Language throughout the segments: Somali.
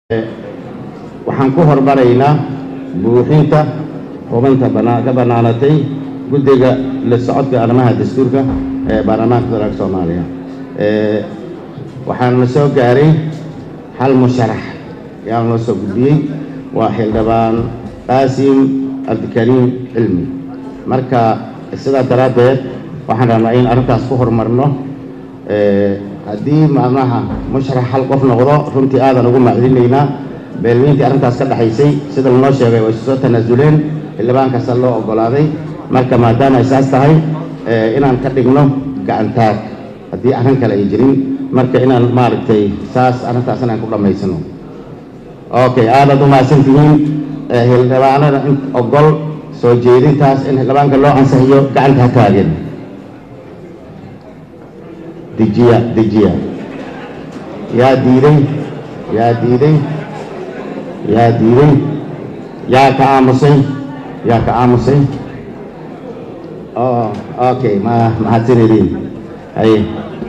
waxaan ku hormaraynaa buuxinta hubinta bana- ka bannaanatay guddiga la socodka arrimaha dastuurka ee baarlamaanka federaalka soomaaliya Ee, waxaana soo gaaray hal musharax ayaa noo soo gudbiyey waa xildhibaan qaasim cabdikariim cilmi marka sidaa daraaddeed waxaan rabnaa in arrintaas ku horumarno Ee, haddii macnaha musharax hal qof noqdo runtii aadan ugu macdinaynaa beelweyntii arrintaas ka dhaxaysay sida lanoo sheegay way soo tanaasuleen xildhibaan kasta loo oggolaaday marka maadaama ay saas tahay ee, inaan ka dhigno gacantaag haddii arrin kale ay jirin marka inaan maaragtay saas arrintaas inaan ku dhammaysano okay aadaad u mahadsantihiin ee, xildhibaanada in ogol soo jeedintaas in xildhibaanka loo ansixiyo gacanta ha taageen dejiya dejiya yaa diiday yaa diiday yaa diiday yaa ka aamusay yaa ka aamusay oh okay ma mahadsanidin haye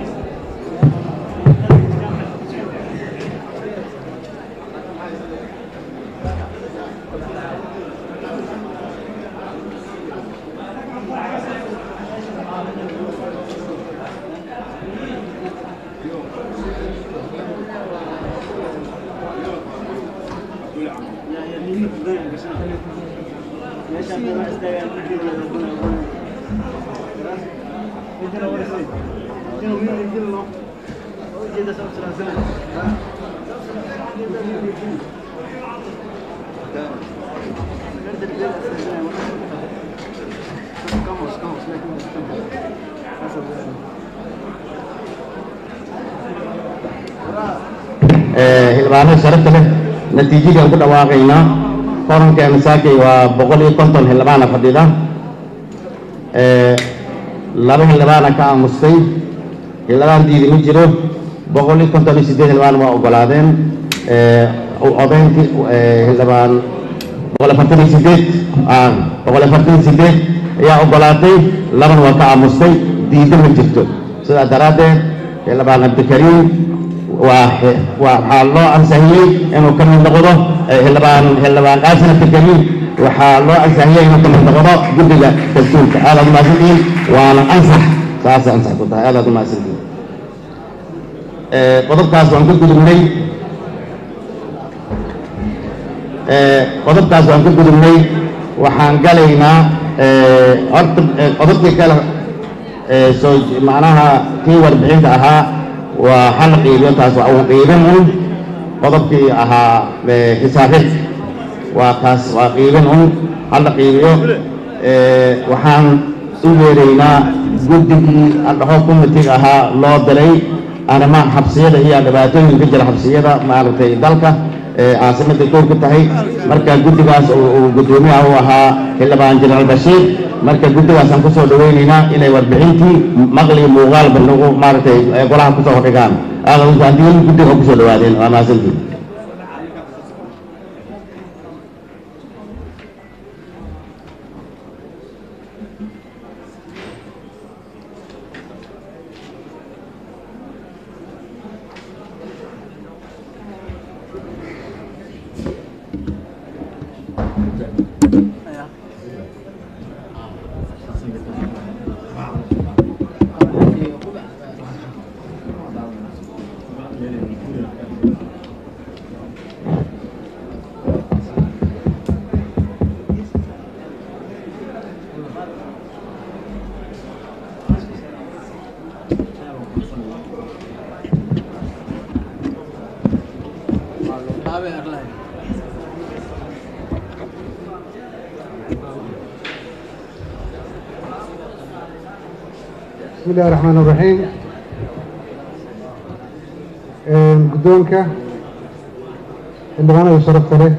Ee, xildhibaanada sharafta leh natiijadaan ku dhawaaqaynaa korankeena saakay waa boqol iyo konton xildhibaana fadhida Ee, laba xildhibaana ka aamustay xildhibaan diidi ma jiro boqol iyo konton iyo siddeed xildhibaan waa oggolaadeen Ee, odayntii ee, xildhibaan boqol afartan iyo siddeed ah, boqol afartan iyo siddeed ayaa oggolaatay labana waa ka aamustay diida ma jirto sidaa daraaddeed xildhibaan cabdikariim waa xe- waa- waxaa loo ansixiyey inuu ka mid noqdo eh, xildhibaan xildhibaan qaasim abdikariim waxaa loo ansixiyey inuu ka mid noqdo guddiga dastuurka aadaad umahadsantihiin waana ansax saasay ansax ku tahay aadaad umahadsantihiin Eh, qodobkaas waan ka gudubnay Eh, qodobkaas waan ka gudubnay waxaan galaynaa eh, horta eh, qodobkii kale eh, soo macnaha kii warbixinta ahaa waa hal qiibiyo taas waa uu qiibin un qodobkii ahaa eh, xisaabid waa taas waa qiibin un hala qiibiyo Eh, waxaan u yeeraynaa guddigii adhaxo kumitiga ahaa loo diray arrimaha xabsiyada iyo dhibaatooyinka jira xabsiyada maaragtay dalka ee caasimada koor ka tahay marka guddigaas uu uu guddoomiyaha u ahaa xildhibaan jenaraal bashiir marka guddigaasaan kusoo dhaweynaynaa inay warbixintii maqli iyo muuqaalba nagu maaragtay ee golaha kusoo hordhigaan aada haddii guddiga kusoo dhawaadeen waa mahadsantiin بسم الله الرحمن الرحيم Een, guddoonka xildhibaanada sharafta leh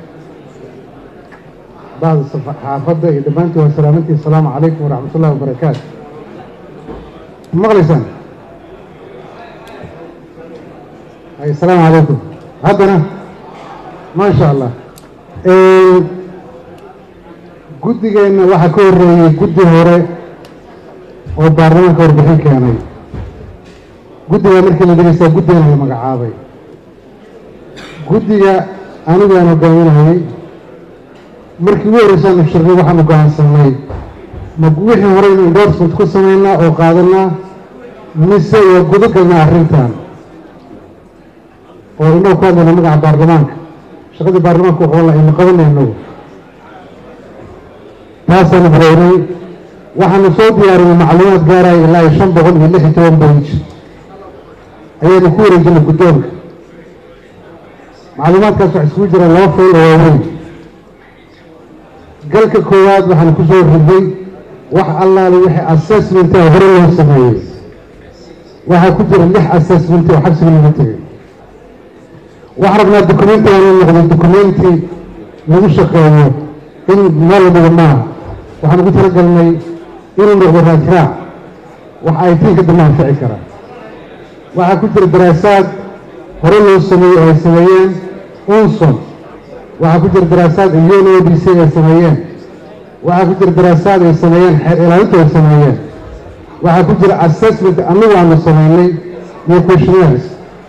bacda saxaafadda iyo dhammaantiin waa salaamantii asalaamu calaykum waraxmat ullahi wabarakaatu ma maqlaysaan ay asalaamu calaykum haddana ma sha allah Een, guddigeenna waxaa ka horreeyey guddi hore oo baarlamaanka warbixin keenay guddiga markii la dhegeysta guddigan la magacaabay guddiga anigu aan hogaaminayay markii ugu horreysaan shirnay waxaanu go'aansanay ma wixii hore inu endorsement ku samaynaa oo qaadanaa mise waa guda galnaa arrintan oo inoo ku hadlayna magaca baarlamaanka shaqadii baarlamaanka wuxuu la aynu qabanay inagu taasaanu bilownay waxaanu soo diyaarinay macluumaad gaaraya ilaa iyo shan boqol iyo lix iyo toban bage ayaanu ku wareejinay guddoonka macluumaadkaas waxa isugu jira laba fayl oo waaweyn galka koowaad waxaan ku soo riday wax allaale wixii assessment oo hore loo sameeyey waxaa ku jira lix assessment oo xabsiga lagu tegay waxaan rabnaa documentigan inuu noqdo documenti lagu shaqeeyo in meel wadada maaha waxaan ugu talagalnay inuu noqdo raajraac wax ay tiinka dambe anfici karaa waxaa ku jira daraasaad hore loo sameeyey oo ay sameeyeen unson waxaa ku jira daraasaad un o d c ay sameeyeen waxaa ku jira daraasaad ay sameeyeen xeer ilaalinta ay sameeyeen waxaa ku jira assessment annagu aanu sameynay iyo questionaires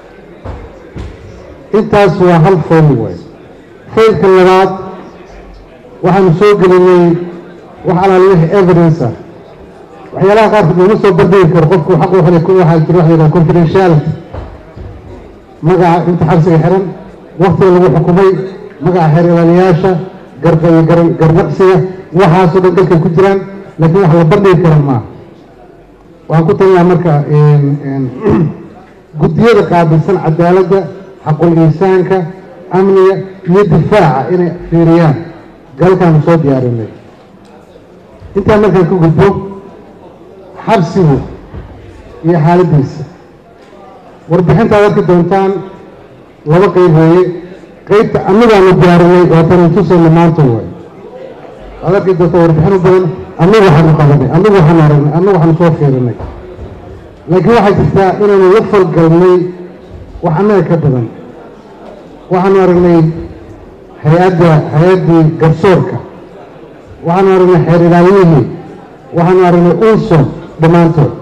intaas waa hal fayl way faylka labaad waxaanu soo gelinay wax alaala wixii evidence ah waxyaalaha qaarkood looma soo bardhigi karo qofku xaq u helay waxaa jira waxa yidhaha confidentiality magaca inta xabsiga xiran waktiga lagu xukumay magaca xeer ilaaliyaasha garba iyo garnaqsiga waxaasoo dhan dalkay ku jiraan laakiin wax la bardhigi kara maaha waxaan ku talinaha marka guddiyada qaabilsan cadaaladda xaqul insaanka amniga iyo difaaca inay fiiriyaan galkaanu soo diyaarinay intaa markaan ka gudbo xabsigu iyo xaaladdiisa warbixintaad arki doontaan laba qeyb weeye qeybta anagaanu diyaarinay waatanu tusayna maanta way waad arki doonta warbixin u badan annagu waxaanu qabanay annagu waxaanu aragnay annagu waxaanu soo fiirinay laakiin waxay jirtaa inaynu la falgalnay wax annaga ka badan waxaanu aragnay hay-adda hay-addii garsoorka waxaanu aragnay xeer ilaaliyihii waxaanu aragnay unson dhammaantood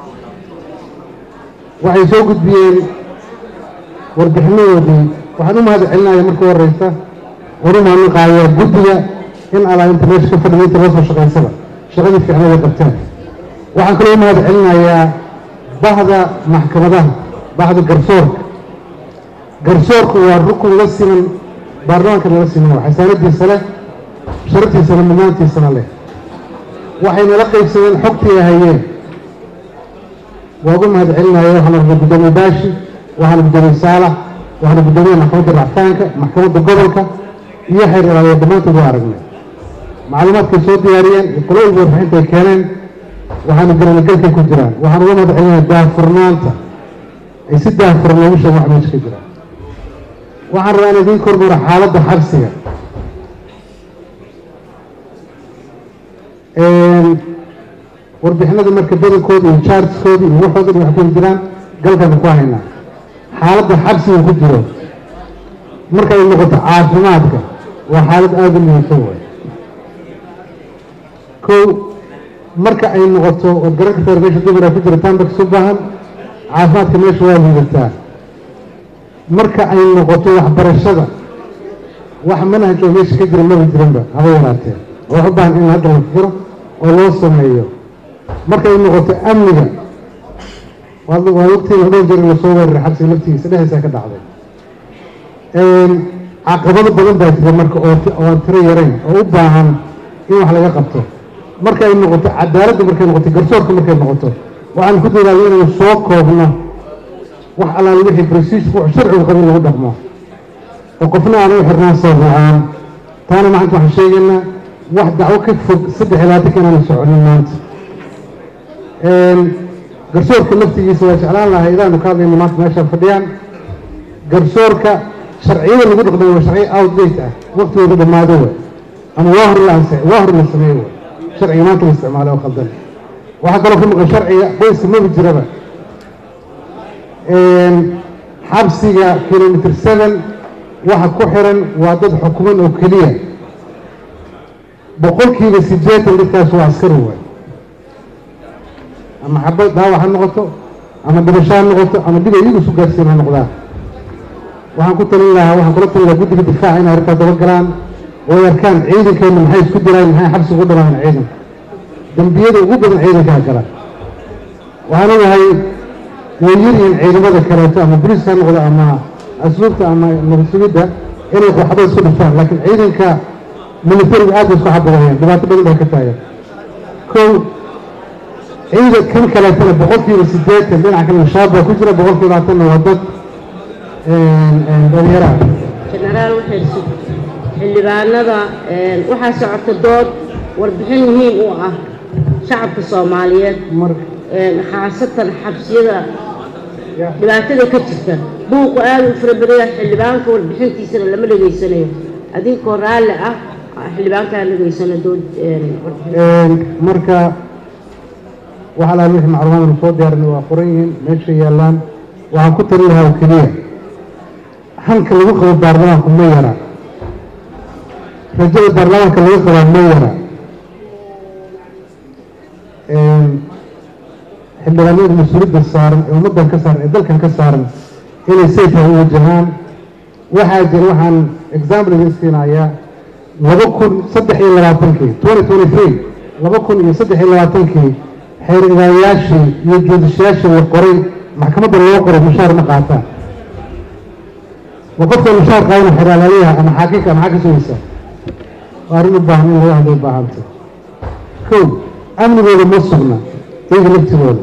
waxay soo gudbiyeen warbixinadoodii waxaan u mahad celinaya marka horeysa oru mahadnaqaaya guddiga in alaa inta meesha ka fadhiya inta loo soo shaqaysaba shaqadii fiicnada qabteen waxaan kaloo u mahad celinayaa bahda maxkamadaha bahda garsoorka garsoorku waa rukun la siman baarlamaanka nala siman waa xasaanadiisa leh sharaftiisana mudnaantiisana leh waxay nala qaybsadeen xogtii hayeen waa ugu mahad celinaya waxaana rabnay guddoomiye baashi waxaana guddoomiye saalax waxaana guddoomiye maxkamadda racfaanka maxkamadda gobolka iyo xeer ilaaliya dhammaantood waa aragnay macluumaadkay soo diyaariyeen qolooyinka warbixinta ay keeneen waxaanu garanay galkay ku jiraan waxaan uga mahad celinaya daahfurnaanta ay si daahfuran loogu sheegen wax meesha ka jiraan waxaan rabaa in idiin kormaro xaaladda xabsiga warbixinada marka badankooda iyo chartskooda iyo waxooda dhan wax ku jiraan galkanu ku haynaa xaaladda xabsiga ku jiro markay noqoto caafimaadka waa xaalad aada u muhiimsan way kow marka ay noqoto ood garan kartaa meesha dumara ku jira tambaks u baahan caafimaadka meesha waa liidataa marka ay noqoto waxbarashada wax manhaj oo meesha ka jira maba jiranba haba yaraatee oo wax u baahan in hadda la fikiro oo loo sameeyo markay noqoto amniga waa waqtiga dhowr jeer in lasoo weeraray xabsiga laftigiisa dhexdiisa ka dhacday caqabado badan baa jira marka oo aan tiro yarayn oo u baahan in wax laga qabto markay noqoto cadaaladda markay noqoto garsoorka markay noqoto waxaan ku dadaalay inaynu soo koobno wax allaale wixii bresiisku wax sharcigu qabin lagu dhaqmo oo qofna aan u xirnaan sabab la-aan taana maanta waxaan sheegaynaa wax dacwo ka fog saddex iyo labaatanka inaanu soconin maanta garsoorka laftigiisa waa jeclaan lahay idaanu ka hadlayno maanta meeshaan fadhiyaan garsoorka sharciyada lagu dhaqmay waa sharciyo outdate ah waqtigooda dhammaado way ama waa hor la ansix waa hor la sameeye way sharciga maanta la isticmaalay oo khaldan waxaa kaloo ka maqan sharciga qoyska maba jiraba xabsiga kilomitr seven waxa ku xiran waa dad xukuman oo keliya boqolkiiba siddeetan dadkaas waa askari waay ama xabad dhaawac ha noqoto ama dhibasho ha noqoto ama dhib ay iyagu isu gaarsiin ha noqdaan waxaan ku talin lahaa waxaan kula talin lahaa guddiga difaaca inay arrintaas daba galaan oo ay arkaan ciidankeenna maxay isku diraan maxay xabsi ugu dhamaan ciidanka dembiyada ugu badan ciidankaa gala waxaan ogahay way yaryihiin ciidamada kaleeto ama boliiska ha noqdo ama asluubta ama nabadsugidda inay waxba isku dhiftaan laakiin ciidanka militariga aad bay isku xabadayeen dhibaato badan bay ka taagan kow ciidan kan kaleetana boqolkiiba siddeetan dhinaca kale shabaab baa ku jira boqolkiiba labaatanna waa dad dhalinyaraha jenaraal waxay xildhibaanada waxaa socota dood warbixin muhiim u ah shacabka soomaaliyeed khaasatan xabsiyada dhibaatada ka jirta buuqu aad u fara badaya xildhibaanka warbixintiisana lama dhegaysanayo adinkoo raalli ah xildhibaankaa dhegaysano dood marka waxaa laha wixii macluumaadanu soo diyaarinay waa qoran yihiin meesha yaallaan waxaan ku talin lahaa oo keliya hanka lagu qabo baarlamaanku ma yara rajada baarlamaanka laga qabaa ma yara xildhibaanada mas-uuliyadda saaran ee ummaddan ka saaran ee dalkan ka saaran inay sayfa u wajahaan waxaa jira waxaan example idin siinayaa laba kun saddex iyo labaatankii twenty twenty three laba kun iyo saddex iyo labaatankii xeer idaayaashii iyo joodishayaashii la qoray maxkamadda loo qoray mushaar ma qaataan ma qofka mushaar qaadana xeraalaaliyaha ama xaakinka maxaa ka sugaysa waa arrin u baahan in laga hadlo u baahanta kow amnigooda ma sugna iyaga laftigooda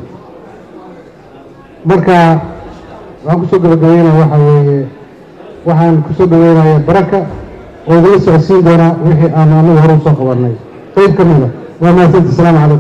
marka waxaan kusoo gabagabeynaya waxaa weeye waxaan kusoo dhaweynaya baraka oo idinla socodsiin doonaa wixii aan anagu hore usoo qabanay qayb ka mida waa mahadsanti asalaamu calaykum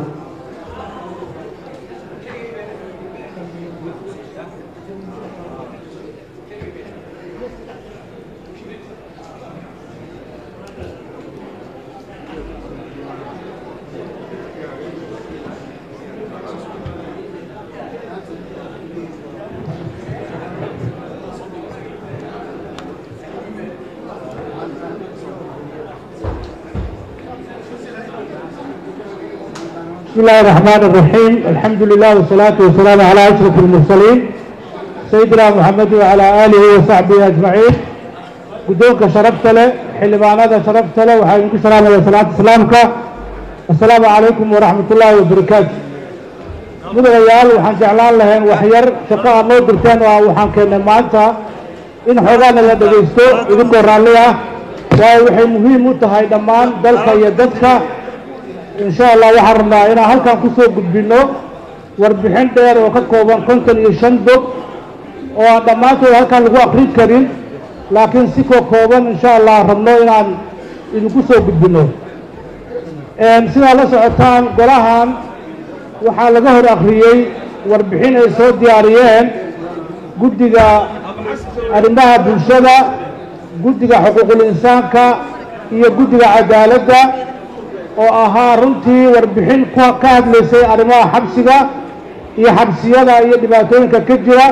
بسم الله الرحمن الرحيم الحمد لله والصلاة والسلام على أشرف المرسلين سيدنا محمد وعلى آله وصحبه أجمعين قدوك شرفت له حلبان هذا شرفت له وحينك السلام على صلاة سلامك السلام عليكم ورحمة الله وبركاته mudanayaal waxaan jeclaan lahayn waxyar shaqo aad noo dirteen oo waxaan keennay maanta in xoogaana la dhegaysto idinkoo raalli ah waayo waxay muhiim u tahay dhammaan dalka iyo dadka insha allah waxaan rabnaa inaan halkan kusoo gudbino warbixin dheer oo ka kooban konton iyo shan dog oo aan dhammaantood halkan lagu akrin karin laakiin si koo kooban insha allah rabno inaan idinku soo gudbino sidaa la socotaan golahan waxaa laga hor akriyey warbixin ay soo diyaariyeen guddiga arrimaha bulshada guddiga xuquuqul insaanka iyo guddiga cadaaladda oo ahaa runtii warbixin ka hadlaysay arrimaha xabsiga iyo xabsiyada iyo dhibaatooyinka ka jira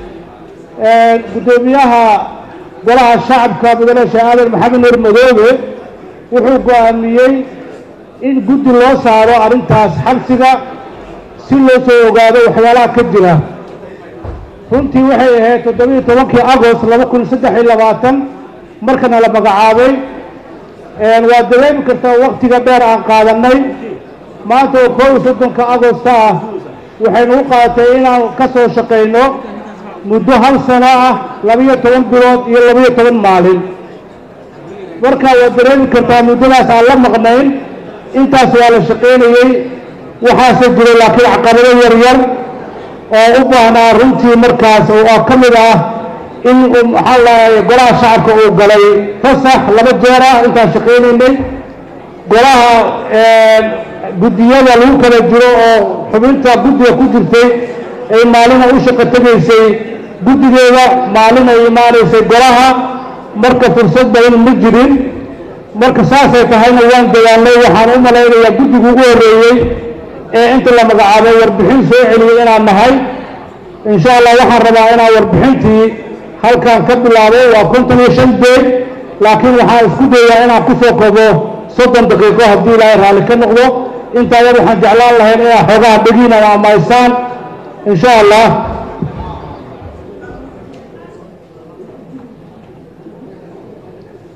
guddoomiyaha golaha shacabka mudane sheekh aadan maxamed nuur madoobe wuxuu go-aamiyey in guddi loo saaro arrintaas xabsiga si loo soo ogaado waxyaalaha ka jira runtii waxay ahayd toddobiiyo tobankii agost laba kun saddex iyo labaatan markana la magacaabay waa dareemi kartaa waktiga dheer aan qaadanay maanta oo koob iyo soddonka agosta ah waxaynu u qaadatay inaan ka soo shaqayno muddo hal sano ah labiyo toban bilood iyo labiyo toban maalin marka waad dareemi kartaa muddadaas aan la maqnayn intaas waa la shaqaynayey waxaase jiray laakiin caqabado yar yar oo u baahnaa runtii markaas oo ka mid ah in maxaa lahay golaha shacabka uu galay fasax laba jeer ah intaan shaqaynaynay golaha guddiyada lagu kala jiro oo xubinta guddiga ku jirtay ay maalina u shaqo tegaysay guddigeeda maalin ay imaanaysay golaha marka fursad badan ma jirin marka saasay tahayna waan dagaalnay waxaan u malaynayaa guddigu ugu horreeyey ee inta la magacaabay warbixin soo celiyey inaan nahay insha allah waxaan rabaa inaan warbixintii halkan ka bilaabay waa konton iyo shan deeg laakiin waxaan isku dayaa inaan ku soo kobo soddon daqiiqo haddii ilaahay raalli ka noqdo intaa yar waxaan jeclaan lahayn inaa xoogaha dhegiin ama amaysaan insha allah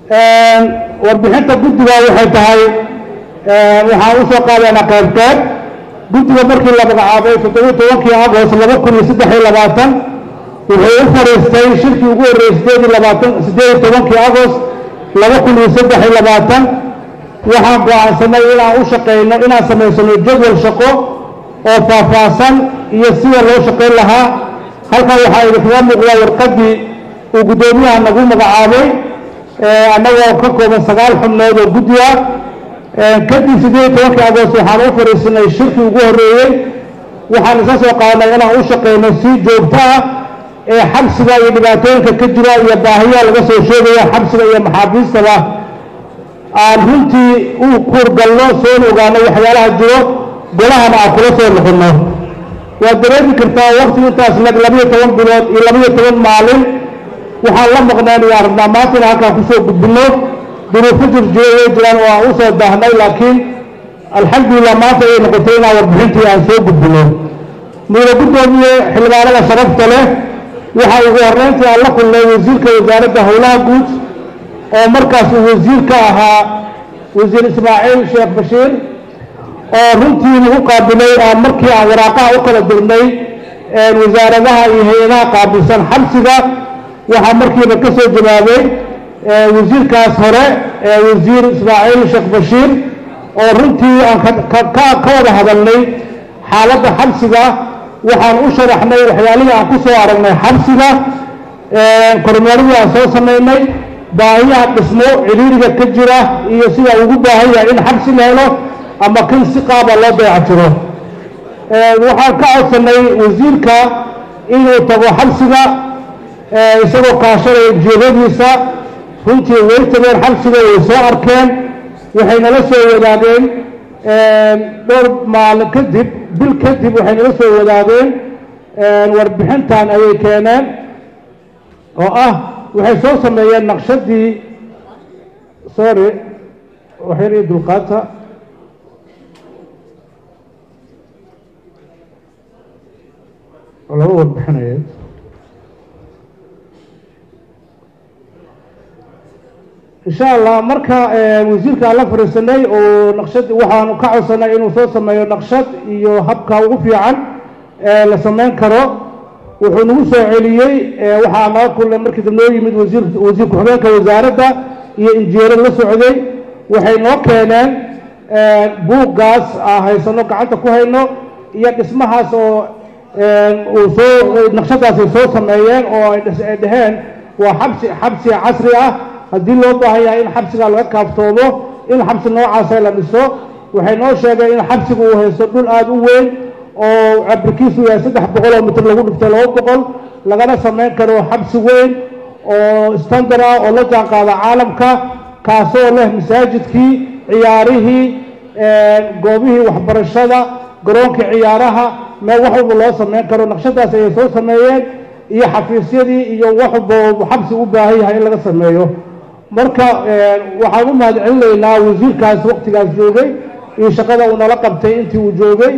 warbixinta guddiga waxay tahay waxaan usoo qaadaynaa qayb qayb guddiga markii la magacaabay toddobiyo tobankii agost laba kun iyo saddex iyo labaatan wuxuu u fariistay shirkii ugu horreeyey sideed iyo labaatan sideed iyo tobankii agost laba kun iyo saddex iyo labaatan waxaan go-aansanay inaan u shaqeyno inaan samaysano jadwal shaqo oo faahfaahsan iyo sida loo shaqayn lahaa halkan waxaa idinkaga muuqdaa warqaddii uu guddoomiyaha nagu magacaabay annagoo ka kooban sagaal xubnood oo guddi ah kadib sideed iyo tobankii agost waxaan u fariisanay shirkii ugu horreeyey waxaan isa soo qaadanay inaan u shaqeyno si joogto ah ee xabsiga iyo dhibaatooyinka ka jira iyo baahiyaha laga soo sheegaya xabsiga iyo maxaabiistaba aan runtii u kuurgalno soona ogaano waxyaalaha jiro golahana aan kula soo noqonno waad dareemi kartaa wakti intaas leg labiyo toban bilood iyo labiyo toban maalin waxaan la maqneen iyo arabnaa maanta inaan halkaan kusoo gudbinno duruufo jirjiro way jiraan oo aan usoo daahnay laakiin alxamdulilah maanta ayay noqotay inaan warbixintii aan soo gudbinno mudane guddoomiye xildhibaanada sharafta leh waxaa ugu horreyntii aan la kulnay wasiirka wasaaradda howlaha guud oo markaas uu wasiir ka ahaa wasiir ismaaciil sheekh bashiir oo runtii nagu qaabilay aan markii aan waraaqaha u kala dirnay wasaaradaha iyo hay-adaha qaabilsan xabsiga waxaa markiiba ka soo jawaabay wasiirkaas hore wasiir ismaaciil sheekh bashiir oo runtii aan ka wada hadalnay xaaladda xabsiga waxaan u sharaxnay waxyaalihii aan ku soo aragnay xabsiga kormeeradii aan soo samaynay baahiyaha dhismo ciriiriga ka jira iyo sida ugu baahan yahay in xabsi la helo ama kan si qaaba loo dayactiro waxaan ka codsanay wasiirka inuu tago xabsiga isagoo kaashanaya jeedadiisa runtii way tageen xabsiga way soo arkeen waxay nala soo wadaageen dhowr maalin kadib bil kadib waxay nala soo wadaageen warbixintan ayay keeneen oo ah waxay soo sameeyeen naqshadii sorry waxyar iyo dulqaata oo laba warbixinaya insha allah marka wasiirka aan la fariisanay oo naqshad waxaanu ka codsanay inuu soo sameeyo naqshad iyo habka ugu fiican ee la samayn karo wuxuu nagu soo celiyey waxaa naga kulnay markii dab noo yimid wasiir wasiir ku-xigeenka wasaaradda iyo injineero la socday waxay noo keeneen buuggaas aan haysano gacanta ku hayno iyo dhismahaas oo uu soo naqshadaas ay soo sameeyeen oo ay dhaheen waa xabsi xabsi casri ah haddii loo baahan yahay in xabsiga laga kaaftoomo in xabsi noocaasa la dhiso waxay noo sheegeen in xabsiga uu haysto dhul aada u weyn oo cabirkiisu yahay saddex boqol oo mitir lagu dhiftay laba boqol lagana samayn karo xabsi weyn oo standard ah oo la jaan qaada caalamka kaasoo leh masaajidkii ciyaarihii goobihii waxbarashada garoonkii ciyaaraha meel wax walba loo samayn karo naqshadaas ayay soo sameeyeen iyo xafiisyadii iyo wax walba xabsi u baahan yahay in laga sameeyo marka waxaan u mahad celinaynaa wasiirkaas waktigaas joogay iyo shaqada uu nala qabtay intii uu joogay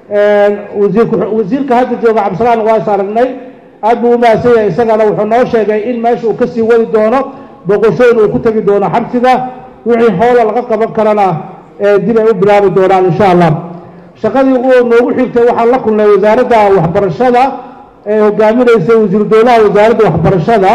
wasiirka hadda jooga cabdisalaan waa is aragnay aad buu u mahadsan yahay isagana wuxuu noo sheegay in meesha uu kasii wadi doono boqoshooyin uu ku tegi doono xabsiga wixii hoola laga qaban karana dib ay u bilaabi doonaan insha allah shaqadii noogu xigtay waxaan la kulnay wasaaradda waxbarashada ee hogaaminaysay wasiiru dowlaha wasaaradda waxbarashada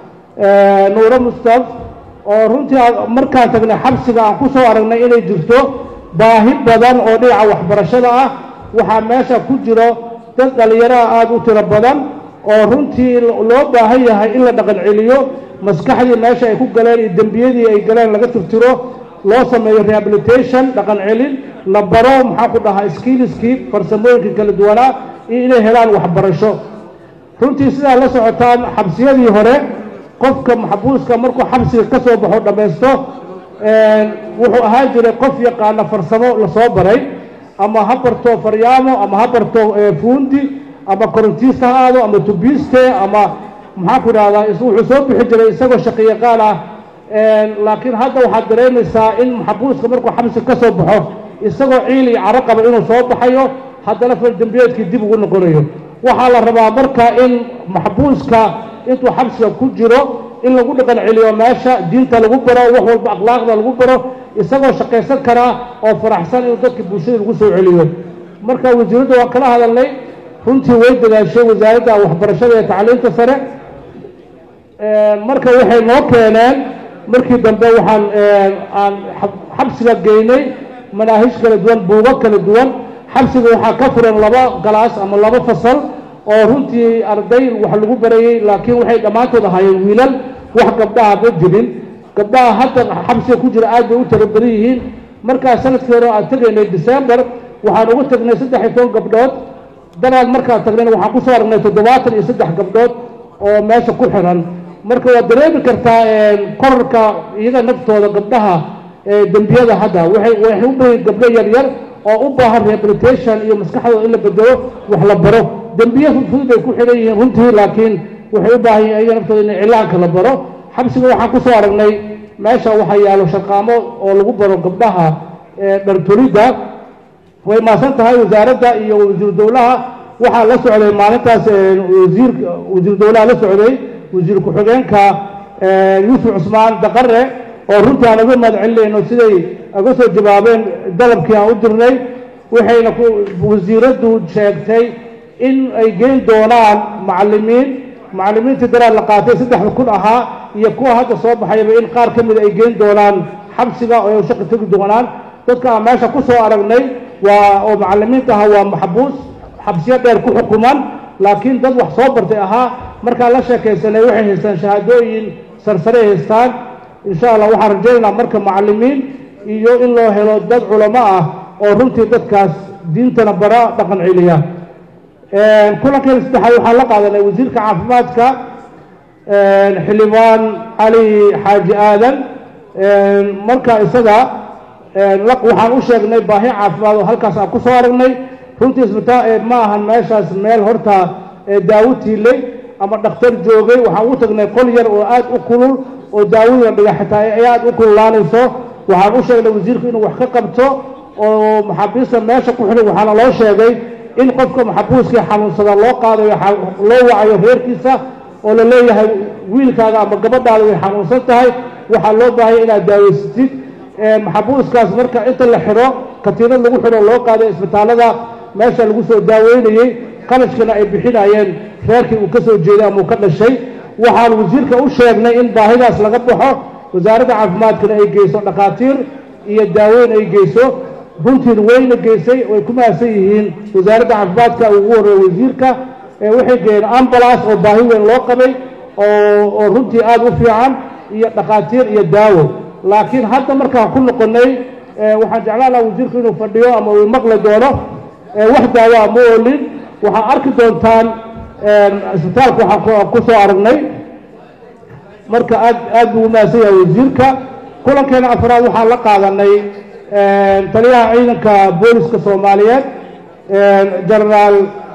nuuro mustaf oo runtii markaan tagnay xabsiga aan ku soo aragnay inay jirto baahi badan oo dhinaca waxbarashada ah waxaa meesha ku jiro dad dhallinyaraha aada u tiro badan oo runtii loo baahan yahay in la dhaqan celiyo maskaxdii meesha ay ku galeen iyo dembiyadii ay galeen laga tirtiro loo sameeyo rehabilitation dhaqan celin la baro maxaan ku dhahaa skiliskii farsamooyinkii kala duwanaa iyo inay helaan waxbarasho runtii sidaa la socotaan xabsiyadii hore qofka maxbuuska markuu xabsiga ka soo baxo dhammaysto wuxuu ahaan jiray qof yaqaana farsamo lasoo baray ama ha barto faryaamo ama ha barto fuundi ama korontiista ha aado ama tubiiste ama maxaan ku idhahdaa wuxuu soo bixi jiray isagoo shaqiyaqaan ah laakiin hadda waxaad dareemaysaa in maxbuuska markuu xabsiga ka soo baxo isagoo ciil iyo caro qaba inuu soo baxayo haddana faldembiyeedkii dib ugu noqonayo waxaa la rabaa marka in maxbuuska intuu xabsiga ku jiro in lagu dhaqan celiyo meesha diinta lagu baro wax walba akhlaaqda lagu baro isagoo shaqaysan karaa oo faraxsan inuu dadka bulshada lagu soo celiyo marka wasiiradda waa kala hadalnay runtii way dadaashay wasaaradda waxbarashada iyo tacliinta sare marka waxay noo keeneen markii dambe waxaan aan xabsiga geynay manaahij kala duwan buugo kala duwan xabsiga waxaa ka furan laba galaas ama laba fasal oo runtii arday wax lagu barayey laakiin waxay dhammaantood ahaayeen wiilal wax gabdhaha ma jirin gabdhaha hadda xabsiga ku jira aad bay u tiro badan yihiin markaa sanadkii hore aan tegaynay december waxaan ugu tagnay saddex iyo toban gabdhood danaad markaan tagnayna waxaan kusoo aragnay toddobaatan iyo saddex gabdhood oo meesha ku xiran marka waad dareemi kartaa korarka iyaga naftooda gabdhaha dembiyada hadda waxay waxay u bahan gabdho yar yar oo u baahan rehabilitation iyo maskaxdooda in la bedelo wax la baro dembiye fudud ay ku xidhan yihiin runtii laakiin waxay u baahan yihin iyaga naftooda in cilaanka la baro xabsiga waxaan kusoo aragnay meesha waxaa yaalo shaqaamo oo lagu baro gabdhaha dhartolidda way maasan tahay wasaaradda iyo wasiiru dowlaha waxaa la socday maalintaas wasiir wasiiru dowlaha la socday wasiir ku-xigeenka yuusuf cusmaan daqare oo runtii aan uga mahad celinayno siday uga soo jawaabeen dalabkii aan u dirnay waxayna wasiiraddu sheegtay in ay geyn doonaan macalimiin macalimiintii daraad la qaatay saddexda kun ahaa iyo kuwa hadda soo baxayba in qaar ka mida ay geyn doonaan xabsiga oo ay shaqi tegi doonaan dadka aan meesha ku soo aragnay waa oo macalimiinta ahaa waa maxbuus xabsiyo dheer ku xukuman laakiin dad wax soo bartay ahaa markaan la sheekaysanay waxay haystaan shahaadooyin sarsare haystaan insha allah waxaan rajaynaynaa marka macalimiin iyo in loo helo dad culamo ah oo runtii dadkaas diintana bara dhaqan celiya kulankeena saddexaad waxaan la qaadanay wasiirka caafimaadka xildhibaan cali xaaji aadan marka isaga waxaan u sheegnay baahi caafimaad oo halkaas aan ku soo aragnay runtii isbitaal ma ahan meeshaas meel horta daawo tiilay ama dhakhtar joogay waxaan ugu tagnay qol yar oo aad u kulul oo daawada dhiga xitaa ay aad u kululaanayso waxaan u sheegnay wasiirku inuu wax ka qabto oo maxaabiista meesha ku xidhan waxaana loo sheegay in qofka maxabuuskii xanuunsada loo qaadayo loo wacayo reerkiisa oo la leeyahay wiilkaaga ama gabadhaada way xanuunsan tahay waxaa loo baahaya inaad daaweysatid maxabuuskaas marka inta la xidho katiinad lagu xidho loo qaaday isbitaallada meesha lagu soo daaweynayey qalashkana ay bixinayeen reerkii uu ka soo jeeday ama uu ka dhashay waxaan wasiirka u sheegnay in baahidaas laga baxo wasaaradda caafimaadkana ay geyso dhakhaatiir iyo daaweyn ay geyso runtiin wayna geysay way ku mahadsan yihiin wasaaradda caafimaadka ugu horreeya wasiirka waxay geeyeen ambulance oo baahi weyn loo qabay oo oo runtii aada u fiican iyo dhakhaatiir iyo daawo laakiin hadda markaan ku noqonnay waxaan jeclaan lahaa wasiirku inuu fadhiyo ama uu maqli doono wax daawoa ma oolin waxaad arki doontaan isbitaalka waxaan ku soo aragnay marka aad aad buu u mahadsan yahay wasiirka kulankeena afraad waxaan la qaadanay taliyaha ciidanka booliska soomaaliyeed genaraal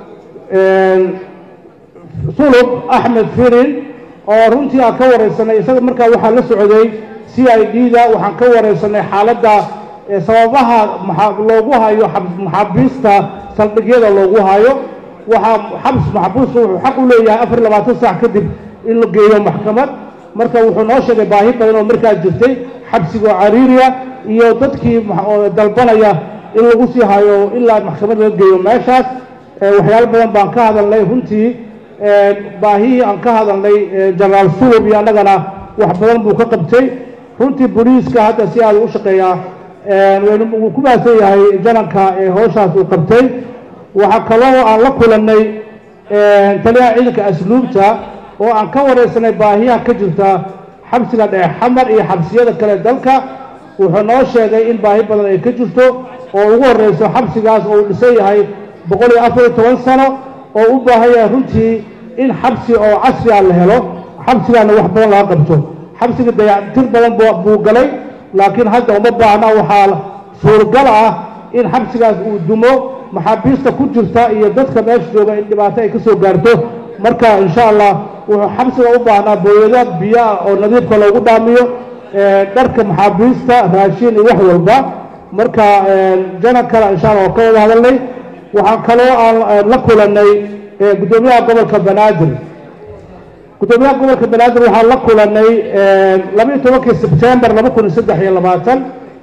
sulub axmed firin oo runtii aan ka wareysanay isaga markaa waxaa la socday c i d da waxaan ka wareysanay xaaladda sababaha loogu hayo maxaabiista saldhigyada loogu hayo waxaa xabs maxbuuska wuxuu xaq u leeyahay afar iyo labaatan saac kadib in la geeyo maxkamad marka wuxuu noo sheegay baahi badan oo markaa jirtay xabsigoo cariiriya iyo dadkii dalbanaya in lagu sii hayo ilaa maxkamad laga geeyo meeshaas waxyaalo badan baan ka hadalnay runtii baahihii aan ka hadalnay genaraal sulub iyo annagana wax badan buu ka qabtay runtii boliiska hadda si aada u shaqeeyaa wuu ku mahadsan yahay jananka ee howshaas uu qabtay waxaa kaloo aan la kulannay taliyaha ciidanka asluubta oo aan ka wareysanay baahiyaha ka jirta xabsiga dhexe xamar iyo xabsiyada kale dalka wuxuu noo sheegay in baahi badan ay ka jirto oo ugu horeyso xabsigaas oo uu dhisan yahay boqol iyo afar iyo toban sano oo u baahan yahay runtii in xabsi oo casri ah la helo xabsigaana wax badan laga qabto xabsiga dayactir badan buu galay laakiin hadda uma baahna waxaa suuragal ah in xabsigaas uu dumo maxaabiista ku jirta iyo dadka meesha jooga in dhibaato ay ka soo gaarto marka insha allah wuxuu xabsiga u baahnaa booyada biyoah oo nadiifka loogu dhaamiyo dharka maxaabiista raashin iyo wax walba marka janan kale insha allah oo ka wada hadalnay waxaan kaloo aan la kulanay guddoomiyaha gobolka banaadir gudoomiyaha gobolka banaadir waxaan la kulanay laba iyo tobankii sebtembar laba kun iyo saddex iyo labaatan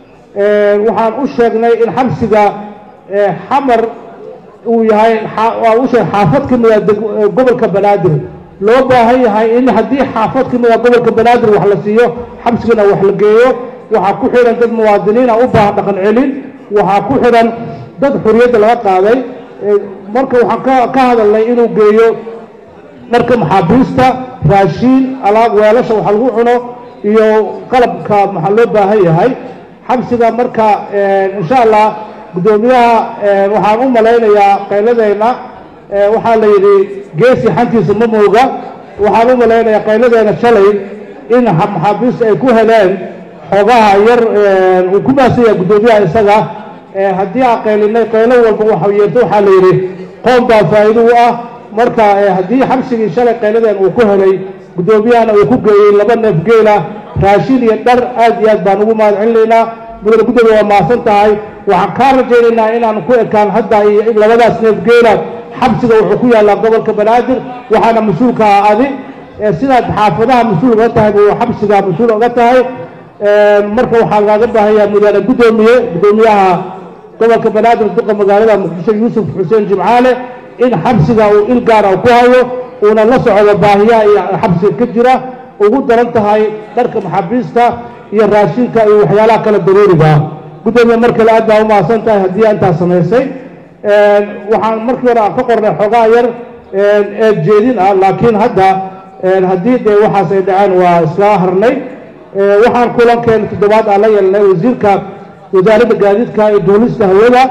waxaan u sheegnay in xabsiga xamar uu yahay waan u sheegay xaafad ka mida gobolka banaadir loo baahan yahay in haddii xaafad ka mida gobolka banaadir wax la siiyo xabsigana wax la geeyo waxaa ku xidhan dad muwaadiniina u baahan dhaqan celin waxaa ku xidhan dad xuriyadda laga qaaday marka waxaan ka hadalnay inuu geeyo dharka maxaabiista raashiin alaab weelasha wax lagu cuno iyo qalabka maxaa loo baahan yahay xabsiga marka insha allah guddoomiyaha waxaan u malaynayaa qayladeenna waxaa la yidhi geesi xantiisa ma mooga waxaan u malaynayaa qayladeena shalay in maxaabiista ay ku heleen xoogaha yar uu ku baasanya guddoomiyaha isaga haddii aan qaylinay qaylo walba waxa yeerto waxaa la yidhi qoom baa faa'iido u ah marka haddii xabsigii shalay qayladeen uu ku helay guddoomiyahana uu ku geeyey laba neef geela raashin iyo dhar aad iyo aad baan ugu mahad celinaynaa mudane guddoomiya waa mahadsan tahay waxaan kaa rajaynaynaa inaan ku ekaan hadda iyo labadaas neef geela xabsiga wuxuu ku yaallaa gobolka banaadir waxaana mas-uulka ah adi sidaad xaafadaha mas-uul uga tahay buu xabsiga mas-uul uga tahay marka waxaa lagaaga baahanyaa mudane guddoomiye guddoomiyaha gobolka banaadir duqa magaalada muqdisho yuusuf xuseen jimcaale in xabsiga uu il gaara ku hayo uuna la socdo baahiyaha iyo xabsiga ka jira ugu daran tahay dharka maxaabiista iyo raashinka iyo waxyaalaha kale daruuriga ah guddoomiye mar kale aad baa umahadsan tahay haddii intaa samaysay waxaan markii hore aan ka qornay xoogaa yar eed jeedin ah laakiin hadda haddii dee waxaas ay dhaceen waa isla harnay waxaan kulankeena toddobaad aan la yeelnay wasiirka wasaaradda gaadiidka iyo duulista hawada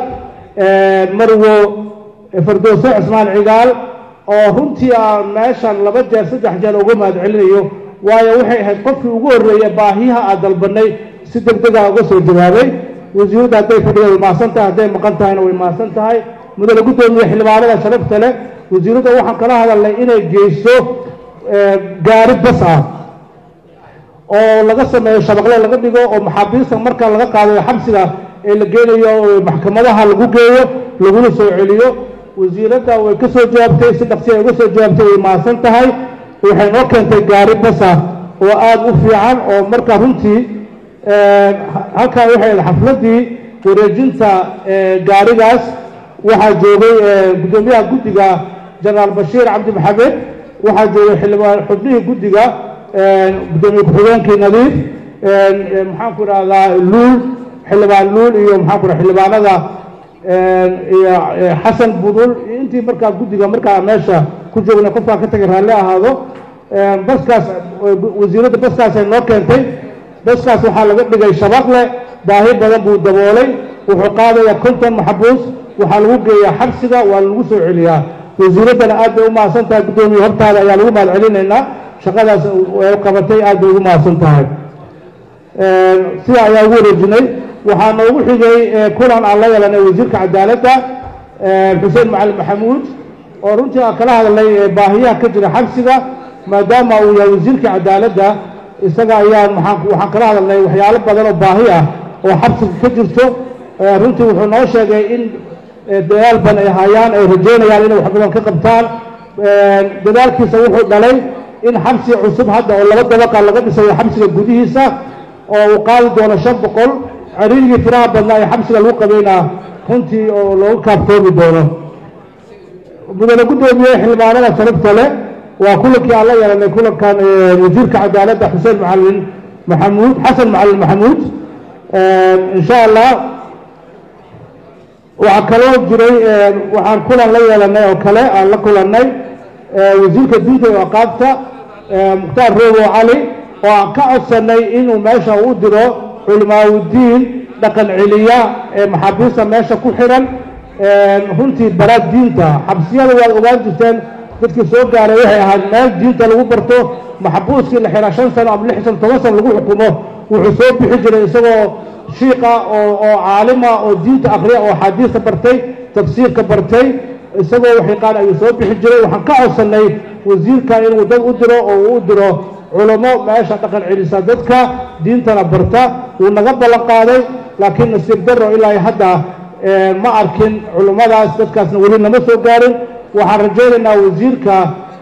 marwo fardooso cismaan cigaal oo runtii aan meeshan laba jeer saddex jeer uga mahad celinayo waayo waxay ahayd qofkii ugu horreeya baahiyaha aad dalbanay si deg dega uga soo jawaabay wasiiradda hadday fadhiya way mahadsan tahay hadday maqan tahayna way mahadsan tahay mudane guddoomiye xildhibaanada sharafta leh wasiiradda waxaan kala hadalnay inay geyso gaari bas ah oo laga sameeyo shabaqle laga dhigo oo maxaabiista marka laga qaadayo xabsiga ee la geenayo maxkamadaha lagu geeyo laguna soo celiyo wasiiradda way ka soo jawaabtay si dhaqsi ay uga soo jawaabtay way mahadsan tahay waxay noo keentay gaari bas ah oo aada u fiican oo marka runtii halkaa waxay ahayd xafladdii wareejinta gaarigaas waxaa joogay guddoomiyaha guddiga jenaraal bashiir cabdi maxamed waxaa joogay xildhibaan xubnihii guddiga guddoomiye ku-xigeenkii nadiif maxaan ku idhahdaa luul xildhibaan luul iyo maxaan ku idhaha xildhibaanada iyo xasan budul intii markaa guddiga markaa meesha ku joognay qofkaa ka tagay raalli ahaado baskaas wasiiradda baskaasay noo keentay baskaas waxaa laga dhigay shabaqle baahi badan buu daboolay wuxuu qaadayaa konton maxabuus waxaa lagu geeyaa xabsiga waa lagu soo celiyaa wasiiraddana aad bay u mahadsan tahay guddoomiye hortaada ayaa lagu mahad celinaynaa shaqadaas ay qabatay aad bay ugu mahadsan tahay sidaa ayaa ugu wareejinay waxaa noogu xigay kulan aan la yeelanay wasiirka cadaaladda xuseen macalin maxamuud oo runtii aan kala hadalnay baahiyaha ka jira xabsiga maadaama uu yahay wasiirka cadaaladda isaga ayaan maxaan waxaan kala hadalnay waxyaalo badan oo baahi ah oo xabsiga ka jirto runtii wuxuu noo sheegay in dadaal badan ay hayaan ay rajeynayaan inay wax badan ka qabtaan dadaalkiisa wuxuu dhalay in xabsi cusub hadda oo laba dabaqa laga dhisayo xabsiga gudihiisa oo uu qaadi doono shan boqol cariirigii firaha badnaa ee xabsiga lagu qabeynaa runtii oo loogu kaaftoomi doono mudane guddoomiye xildhibaanada sharafta leh waa kulankii aan la yeelanay kulankan wasiirka cadaaladda xuseen macalin maxamuud xasan macalin maxamuud insha allah waxaa kaloo jiray waxaan kulan la yeelanay oo kale aan la kulannay wasiirka diinta iyo aqaabta mukhtaar roobo cali oo aan ka codsanay inuu meesha u diro culimaaudiin dhaqan celiya ee maxaabiista meesha ku xiran runtii baraad diinta xabsiyada waad ogaan jirteen dadkii soo gaaray waxay ahayd meel diinta lagu barto maxbuuskii la xiraa shan sano ama lix sano toban sano lagu xukumo wuxuu soo bixi jiray isagoo shiiqa oo oo caalima oo diinta akriya oo axaadiista bartay tafsiirka bartay isagoo wax yaqaan ayuu soo bixi jiray waxaan ka codsanay wasiirka inuu dad u diro oo uu u diro culamo meesha dhaqan celisa dadka diintana barta wuu naga ballan qaaday laakiin nasiib daro ilaa hadda ma arkin culummadaas dadkaasna weli nama soo gaarin waxaan rajaynaynaa wasiirka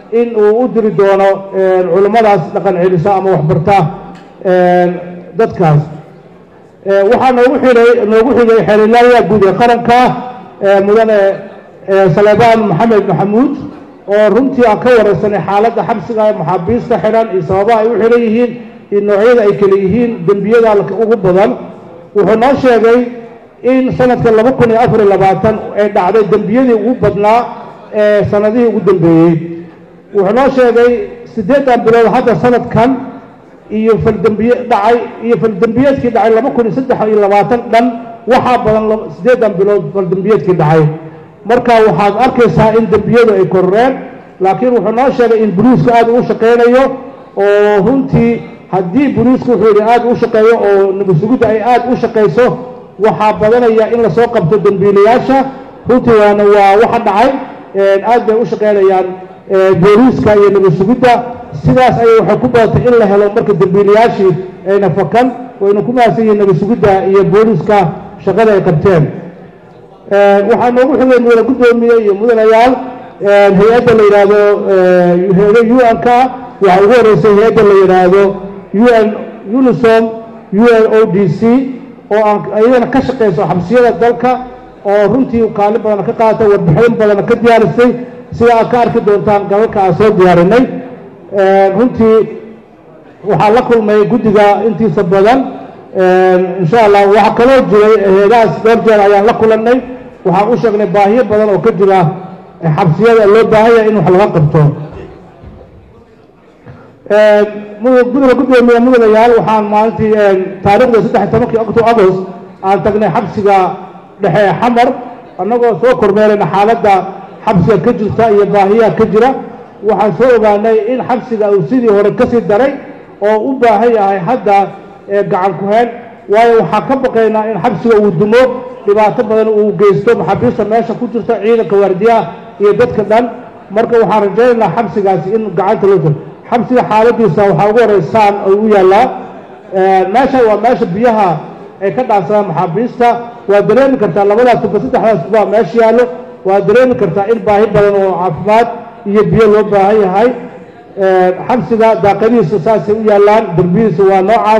in uu u diri doono culimmadaas dhaqan celisa ama waxbarta dadkaas waxaa noogu xigay noogu xigay xeelilaalya guud ee qaranka mudane saleebaan maxamed maxamuud oo runtii aan ka wareysanay xaaladda xabsiga maxaabiista xidhan iyo sababaha ay u xidhan yihiin iyo noocyada ay kale yihiin dembiyada ugu badan wuxuu noo sheegay in sanadka laba kun iyo afar iyo labaatan ay dhacday dembiyadii ugu badnaa ee sanadihii ugu dambeeyey wuxuu noo sheegay siddeedan bilood hadda sanadkan iyo faldembiye dhacay iyo faldembiyeedkii dhacay laba kun iyo saddex iyo labaatan dhan waxaa badan siddeedan bilood faldembiyeedkii dhacay marka waxaad arkaysaa in dembiyadu ay korreen laakiin wuxuu noo sheegay in boliisku aad uu shaqaynayo oo runtii haddii boliisku wuxuu yidhi aad u shaqeeyo oo nabadsugidda ay aad u shaqayso waxaa badanaya in lasoo qabto dembiilayaasha runtii waana waa waxa dhacay aad bay u shaqaynayaan booliiska iyo nabadsugidda sidaas ayay waxay ku badatay in la helo marka dembiilayaashii ayna fakan wayna ku mahadsan yihiin nabadsugidda iyo booliiska shaqada ay qabteen waxaa noogu xigay mudane guddoomiye iyo mudanayaal hay-adda la yidhaahdo hay-ada u n ka waxaa ugu horeysay hay-adda la yidhaahdo u n unisom u n o d c oo aan iyadana ka shaqayso xabsiyada dalka oo runtii kaalin badana ka qaadatay warbixin badana ka diyaarisay sida aad ka arki doontaan galalka aan soo diyaarinay runtii waxaa la kulmay guddiga intiisa badan insha allah waxaa kaloo jiray heedahaas dhowr jeer ayaan la kulannay waxaan u sheegnay baahiyo badan oo ka jira xabsiyada loo baahanya in wax laga qabto guddiga guddoomiye mudanayaal waxaan maalintii taariikhda saddex tobankii octo agost aan tagnay xabsiga dhexe ee xamar annagoo soo kormeerayna xaaladda xabsiga ka jirta iyo baahiyaha ka jira waxaan soo ogaanay in xabsiga uu sidii hore kasii daray oo u baahan yahay hadda gacan ku-heen waayo waxaa ka baqaynaa in xabsiga uu dumo dhibaato badan uu geysto maxaabiista meesha ku jirta ciidanka waardiyaha iyo dadka dhan marka waxaan rajaynaynaa xabsigaasi in gacanta loo jiro xabsiga xaaladiisa waxaa ugu horeysaan ay u yaallaa meesha waa meesha biyaha ay ka dhaansadaan maxaabiista waa dareemi kartaa labadaas tuba saddexdaas tuba meesha yaallo waa dareemi kartaa in baahi badan oo caafimaad iyo biyo loo baahan yahay xabsiga daaqadihiisa saasay u yaallaan derbihiisa waa noocaas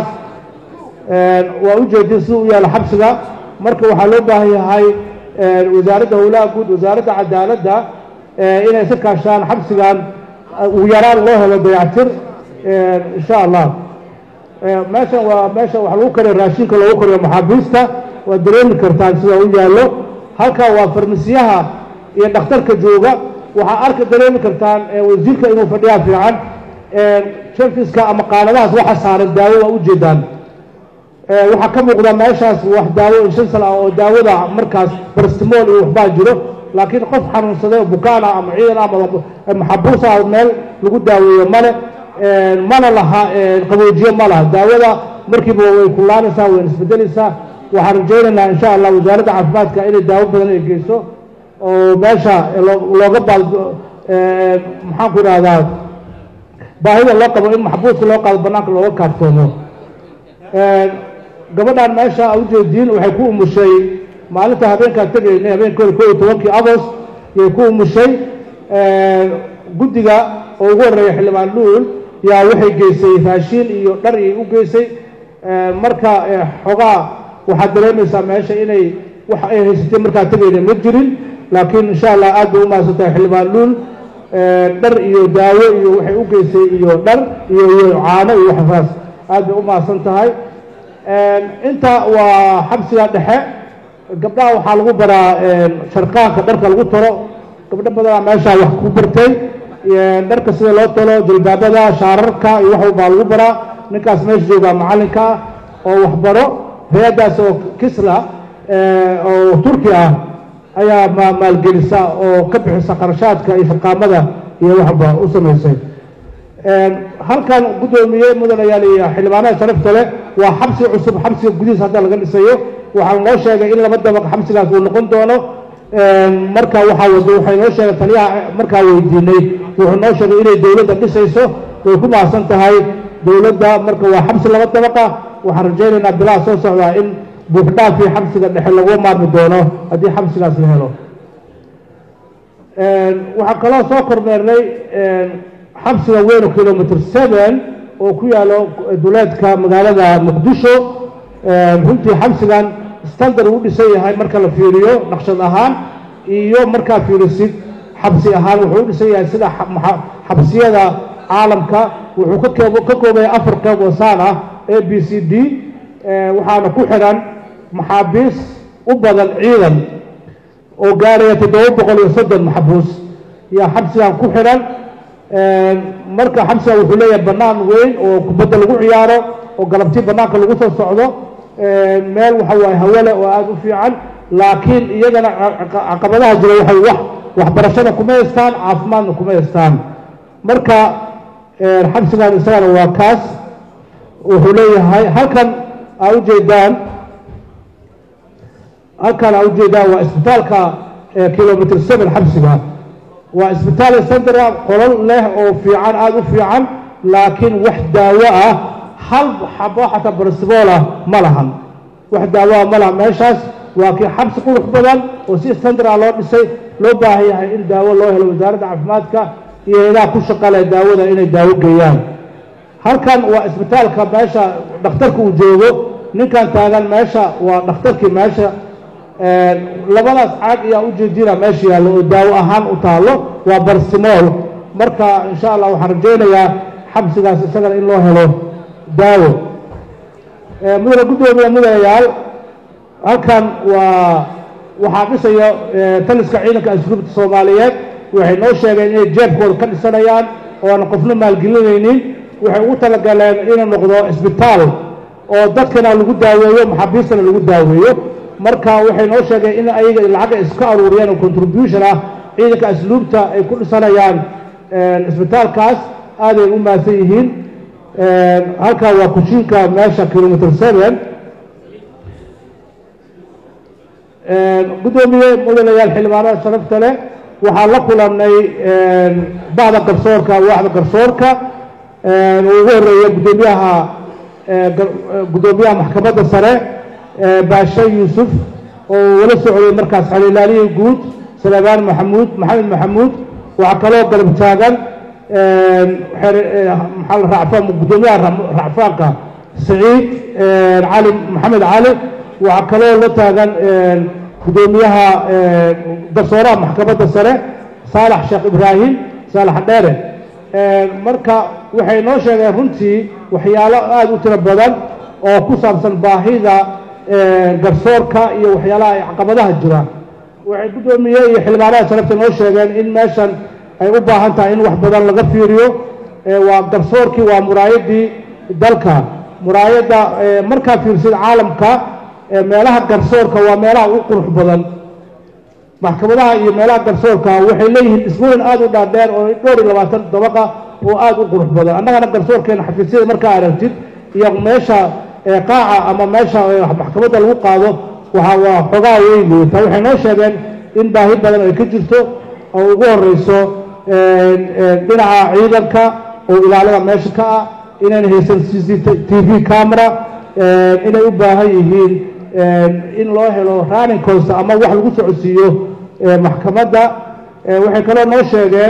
waa ujeedin sida u yaalla xabsiga marka waxaa loo baahan yahay wasaaradda howlaha guud wasaaradda cadaaladda inay iska kaashaan xabsigan ugu yaraan loo helo dayactir insha allah meeshan waa meesha wax lagu kariyo raashinka loogu kariyo maxaabiista waa dareemi kartaan sida u yaallo halkaa waa farmasiyaha iyo dhakhtarka jooga waxaa arka dareemi kartaan wasiirka inuu fadhiyaa fiican sharfiska ama qaanadahaas waxa saaran daawo waa ujeedaan waxaa ka muuqda meeshaas wax daawo inshansal ah oo daawada markaas barstimool iyo waxbaa jiro laakiin qof xanuunsaday oo bukaan ah ama ciidan ah ama maxabuus ah meel lagu daaweeyo male mana laha qaboojiye ma laha daawada markiiba way kulaanaysaa wayna isbedelaysaa waxaan rajaynaynaa insha allah wasaaradda caafimaadka inay daawo badan ay geyso oo meesha looga baal maxaan ku idhahdaa baahida loo qabo in maxbuuska loo qaado banaanka looga kaaftoomo gabadhan meesha a ujeediin waxay ku umushay maalinta habeenkaan tegaynay habeenkooda koo iyo tobankii agost yay ku umushay guddiga oo ugu horreeya xildhibaan luul yaa waxay geysay raashiin iyo dhar iyay u geysay marka xogaa waxaad dareemaysaa meesha inay wax ay haysatay markaan tegayna ma jirin laakiin insha allah aad bay u mahadsan tahay xildhibaan luul dhar iyo daawo iyo waxay u geysay iyo dhar iyo iyo caano iyo waxasaas aad bay u mahadsan tahay inta waa xabsiga dhexe gabdhaha waxaa lagu baraa sharqaanka dharka lagu talo gabdho badanaa meeshaa wax ku bartay dharka sida loo talo jilbaabada shaararka iyo wax walbaa lagu baraa ninkaas meesha joogaa macallinka ah oo waxbaro hay-addaas oo kisla oo turki ah ayaa maalgelisa oo ka bixisa qarashaadka iyo shaqaamada iyo waxba u samaysay halkan guddoomiye mudanayaal iyo xildhibaanada sharafta leh waa xabsi cusub xabsiga gudihiis hadda laga dhisayo waxaa noo sheegay in laba dabaq xabsigaas uu noqon doono marka waxaa wado waxay noo sheegay taliyaha markaa weydiinay wuxuu noo sheegay inay dowladda dhisayso way ku mahadsan tahay dowladda marka waa xabsi laba dabaqa waxaan rajaynaynaa bilaha soo socdaa in buuxdhaafii xabsiga dhexe lagu maarmi doono haddii xabsigaas la helo waxaan kaloo soo kormeernay xabsiga weyn oo kilomitr seven oo ku yaalo duleedka magaalada muqdisho runtii xabsigan standard uu dhisan yahay marka la fiiriyo naqshad ahaan iyo markaa fiirisid xabsi ahaan wuxuu u dhisan yahay sida xabsiyada caalamka wuxuu ka koobaya afar qeyb oo saan ah a b c d waxaana ku xiran maxaabiis u badan ciidan oo gaaraya toddoba boqol iyo soddon maxbuus yaa xabsigan ku xiran marka xabsigan wuxuu leeyahay bannaan weyn oo kubadda lagu ciyaaro oo galabtii bannaanka lagu soo socdo meel waxa waaye hawale oo aada u fiican laakiin iyagana caqabadaha jira waxay wax waxbarashada kuma haystaan caafimaadna kuma haystaan marka xabsigan isagana waa kaas wuxuu leeyahay halkan aa ujeedaan halkan aa ujeedaan waa isbitaalka kilomitr seven xabsiga waa isbitaal central qolol leh oo fiican aada u fiican laakiin wax daawo ah hal xabo xataa barsiboolah ma lahan wax daawo ah ma laha meeshaas waa kii xabsi qurux badan oo si central loo dhisay loo baahan yahay in daawo loo helo wasaaradda caafimaadka iyo ilaha ku shaqale daawada inay daawo geeyaan halkan waa isbitaalka meesha dhakhtarka uu joogo ninkan taagan meesha waa dhakhtarkii meesha labadaas caag ayaa ujeedina meesha yaallo oo daawo ahaan u taallo waa barsimool marka insha allah waxaan rajaynayaa xabsigaas isagana in loo helo daawo mudane guddoomiya mudanayaal halkan waa waxaa dhisaya taliska ciidanka asluubta soomaaliyeed waxay noo sheegeen inay jeebkooda ka dhisanayaan oo aan qofna maalgelinaynin waxay ugu talagaleen inuu noqdo isbitaal oo dadkana lagu daaweeyo maxaabiistana lagu daaweeyo marka waxay noo sheegeen in ayaga lacaga iska aruuriyaan oo contribution ah ciidanka asluubta ay ku dhisanayaan isbitaalkaas aaday u mahadsan yihiin halkaa waa kushiinka meesha kilomitr seven guddoomiye mudanayaal xildhibaanada sharafta leh waxaan la kulannay bacda garsoorka waaxda garsoorka uu ugu horeeya guddoomiyaha guddoomiyaha maxkamadda sare baashe yuusuf oo wala socday markaas xaliilaalihii guud salebaan maxamuud maxamed maxamuud waxaa kaloo garab taagan maxaa la racfaan guddoomiyaha racfaanka saciid cali maxamed cali waxaa kaloo la taagan guddoomiyaha garsooraha maxkamadda sare saalax sheekh ibraahim saalax dheere marka waxay noo sheegeen runtii waxyaalo aada u tiro badan oo ku saabsan baahida garsoorka iyo waxyaalaha ay caqabadaha jira waxay guddoomiye iyo xildhibaanaha sharafta noo sheegeen in meeshan ay u baahan tahay in wax badan laga fiiriyo waa garsoorkii waa muraayadii dalka muraayadda markaa fiirsid caalamka meelaha garsoorka waa meelaha ugu qurux badan maxkamadaha iyo meelaha garsoorka waxay leeyihiin dhismooyin aada u dhaadheer oo dhowr iyo labaatan dabaqa oo aada u qurux badan annagana garsoorkeena xafiisyada markaa aragtid iyo meesha qaaca ama meesha maxkamadda lagu qaado waxa waa xogaa weyn liita waxay noo sheegeen in baahi badan ay ka jirto oo ugu horeyso dhinaca ciidanka oo ilaalada meesha ka ah inayna haysan c c t v camera inay u baahan yihiin in loo helo running cost ama wax lagu socodsiiyo maxkamadda waxay kaloo noo sheegeen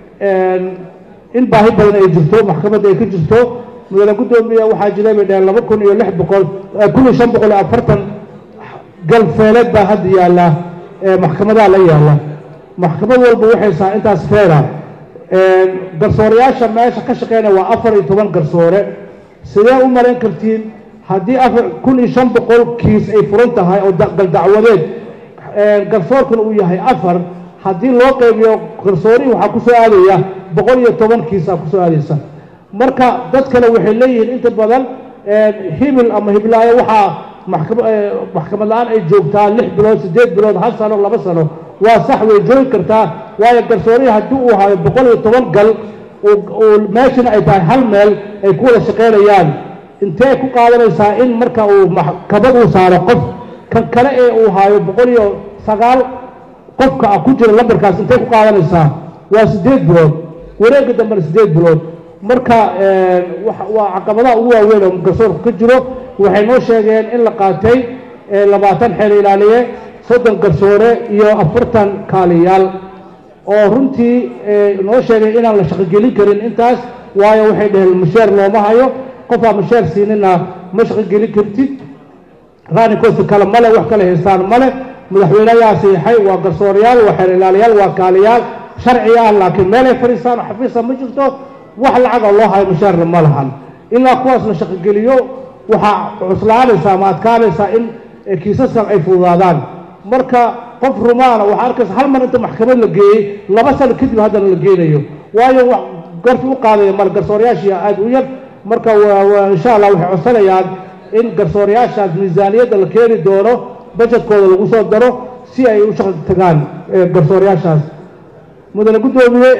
in baahi badan ay jirto maxkamadda ay ka jirto mudane guddoomiya waxaa jiray bay dhaheen laba kun iyo lix boqol kun iyo shan boqol iyo afartan galfeeleed baa hadda yaalla maxkamadaha la yaalla maxkamad walba waxay sahaa intaas feera garsoorayaasha meesha ka shaqeynaya waa afar iyo toban garsoore sidee u malayn kartiin haddii afar kun iyo shan boqol kiis ay furan tahay oo galdacwadeed garsoorkuna uu yahay afar haddii loo qaybiyo garsoorihii waxaa kusoo aadaya boqol iyo toban kiisa kusoo aadaysa marka dadkana waxay leeyihiin inta badan hibil ama hiblaayo waxaa maxkamad la-aan ay joogtaa lix bilood siddeed bilood hal sano laba sano waa sax way joogi kartaa waayo garsoorihii haddii uu hayo boqol iyo toban gal meeshana ay tahay hal meel ay ku wada shaqaynayaan intee ku qaadanaysaa in marka uu maxkamad uu saaro qof kan kale ee uu haayo boqol iyo sagaal qofka ah ku jira lambarkaas intee ku qaadanaysaa waa siddeed bilood wareegga dambena siddeed bilood marka waa caqabadaha ugu waaweyn oo garsoorku ka jiro waxay noo sheegeen in la qaatay labaatan xeer ilaaliye soddon garsoore iyo afartan kaaliyaal oo runtii noo sheegay inaan la shaqogelin karin intaas waayo waxay dhaheen musheer looma hayo qofaa musheer siinina ma shaqogelin kartid raanikoosi kale male wax kale haystaan male madaxweyneyaa siixay waa garsoorayaal waa xeer ilaaliyaal waa kaaliyaal sharci ah laakiin meelay fadhiistaan oo xafiisa ma jirto wax lacaga loo hayo mushaarna ma lahan ilaa kuwaas la shaqogeliyo waxaa cuslaanaysaa ama adkaanaysaa in kiisaskan ay fududaadaan marka qof rumaana waxaa arkaysa hal mar inta maxkamad la geeyey laba sano kadib haddana la geenayo waayo wax garti u qaadaya male garsoorayaashii aada u yar marka insha allah waxay codsanayaan in garsoorayaashaas miisaaniyadda la keeni doono bajetkooda lagu soo daro si ay u shaqo tagaan garsoorayaashaas mudane guddoomiye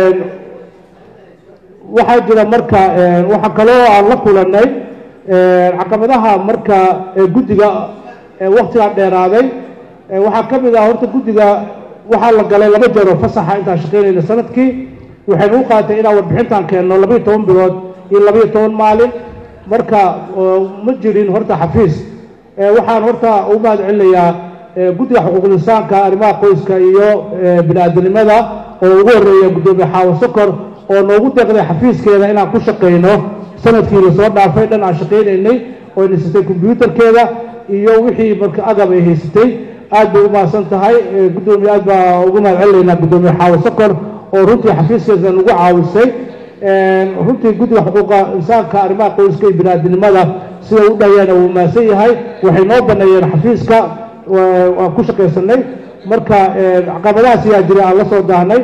waxaa jira marka waxaa kaloo aan la kulanay caqabadaha marka guddiga waktigaan dheeraaday waxaa ka mid ah horta guddiga waxaa la galay laba jeero fasaxa intaan shaqaynayna sanadkii waxaynu u qaatay inaan warbixintaan keenno labaiyo toban bilood iyo labaiyo toban maalin marka ma jirin horta xafiis waxaan horta u mahad celinayaa guddiga xuquuqul insaanka arrimaha qoyska iyo bini-aadanimada oo ugu horreeya guddoomiye xaawo sokor oo noogu deeqday xafiiskeeda inaan ku shaqayno sanadkii lasoo dhaafay dhan aan shaqaynaynay oo haysatay kombyuutarkeeda iyo wixii marka agab ay haysatay aad bay u mahadsan tahay guddoomiye aad baa ugu mahad celinaynaa guddoomiye xaawo sokor oo runtii xafiiskeeda nagu caawisay runtii guddiga xuquuqa insaanka arrimaha qoyska iyo bini-aadanimada siday u dhayeena wuu mahadsan yahay waxay noo baneeyeen xafiiska waan ku shaqaysanay marka caqabadahaas ayaa jira aan la soo daahnay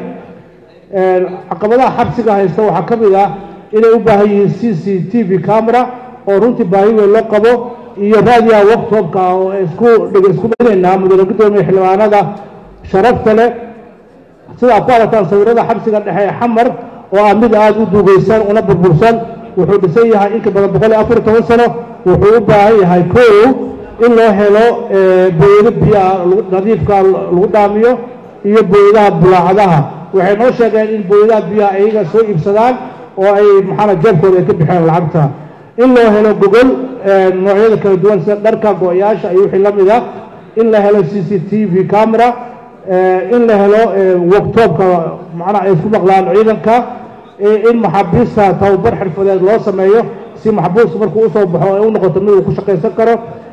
caqabadaha xabsiga haysta waxaa ka mid ah inay u baahan yihiin c c t v camera oo runtii baahi weyn loo qabo iyo raadiyaha waqtobka oo isku isku dhinaynaa mudane guddoomiye xildhibaanada sharafta leh sida aad ku aragtaan sawirada xabsiga dhexe ee xamar oo ah mid aada u duugaysan una burbursan wuxuu dhisan yahay inka badan boqol iyo afar iyo toban sano wuxuu u baahan yahay kow in loo helo booyado biyaa nadiifka lagu dhaamiyo iyo booyadaha bulaacadaha waxay noo sheegeen in booyadaha biyaha ayaga soo iibsadaan oo ay maxaana jeebkooda ay ka bixeen lacagta in loo helo gogol noocyada kala duwan sida dharka go-yaasha iyo wixii la mid ah in la helo c c t v camera in la helo wogtoobka macnaha ay isku maqlaan ciidanka in maxaabiista tababar xirfadeed loo sameeyo si maxbuuska markuu usoo baxo ay u noqoto mid uu ku shaqaysan karo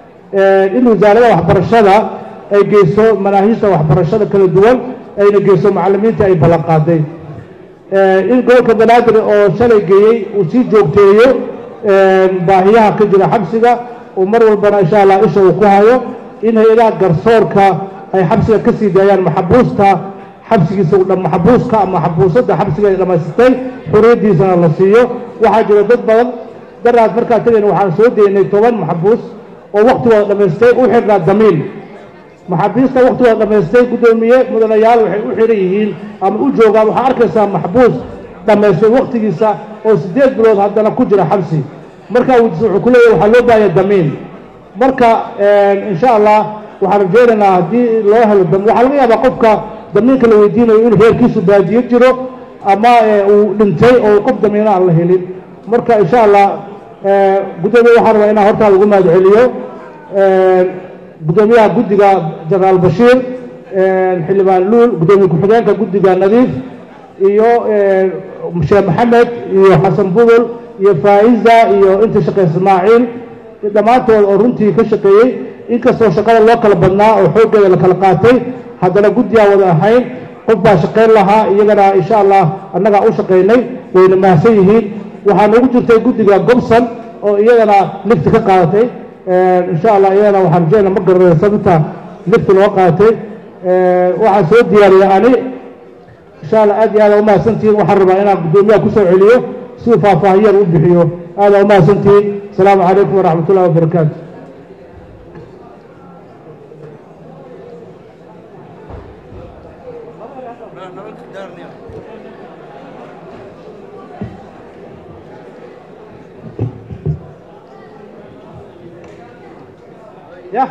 in wasaarada waxbarashada ay geyso manaahiijta waxbarashada kala duwan ayna geyso macalimiinta ay ballan qaaday in gobolka banaadir oo shalay geeyey uu sii joogteeyo baahiyaha ka jira xabsiga uu mar walbana insha allah isha uu ku hayo in hay-adaha garsoorka ay xabsiga ka sii daayaan maxabuusta xabsigiisa maxabuuska ama maxabuusadda xabsiga ay dhamaysatay xuriyaddiisana la siiyo waxaa jira dad badan daraas markaa tagayna waxaan soo daynay toban maxabuus oo waktigooda dhamaystay u xirnaa damiin maxaabiista waktigooda dhamaystay guddoomiye mudanayaal waxay u xiran yihiin ama u joogaan waxaa arkaysaa maxbuus dhamaystay waktigiisa oo siddeed bilood haddana ku jira xabsi markaa wuxuu ku leeyahy waxaa loo baahaya damiin marka insha allah waxaan rajaynaynaa haddii loo helo damiin waxaa laga yaabaa qofka damiinka la weydiinayo in reerkiisu baadiyo jiro ama uu dhintay oo qof damiino aan la helin marka insha allah guddoomiye waxaan rabaa inaan hortaada ugu mahad celiyo guddoomiyaha guddiga jenaraal bashiir xildhibaan luul guddoomiye ku-xigeenka guddiga nadiif iyo sheekh maxamed iyo xasan budul iyo faa'iza iyo inta shaqey ismaaciil dhammaantood oo runtii ka shaqeeyey inkastoo shaqada loo kala badnaa oo xooggeeda la kala qaatay haddana guddigaan wada ahayn qof baa shaqayn lahaa iyagana insha allah annagaa u shaqaynay wayna mahadsan yihiin waxaa noogu jirtay guddiga gobson oo iyagana lifti ka qaadatay insha allah iyadana waxaan rajayna ma garanay sababta lifti loo qaatay waxaan soo diyaariyay ani insha allah aad iyo aada umahadsantihiin waxaan rabaa inaan guddoomiyaha kusoo celiyo siduu faahfaahiyar u bixiyo aada umahadsantihiin asalaamu calaykum waraxmat ullahi wabarakaatu ya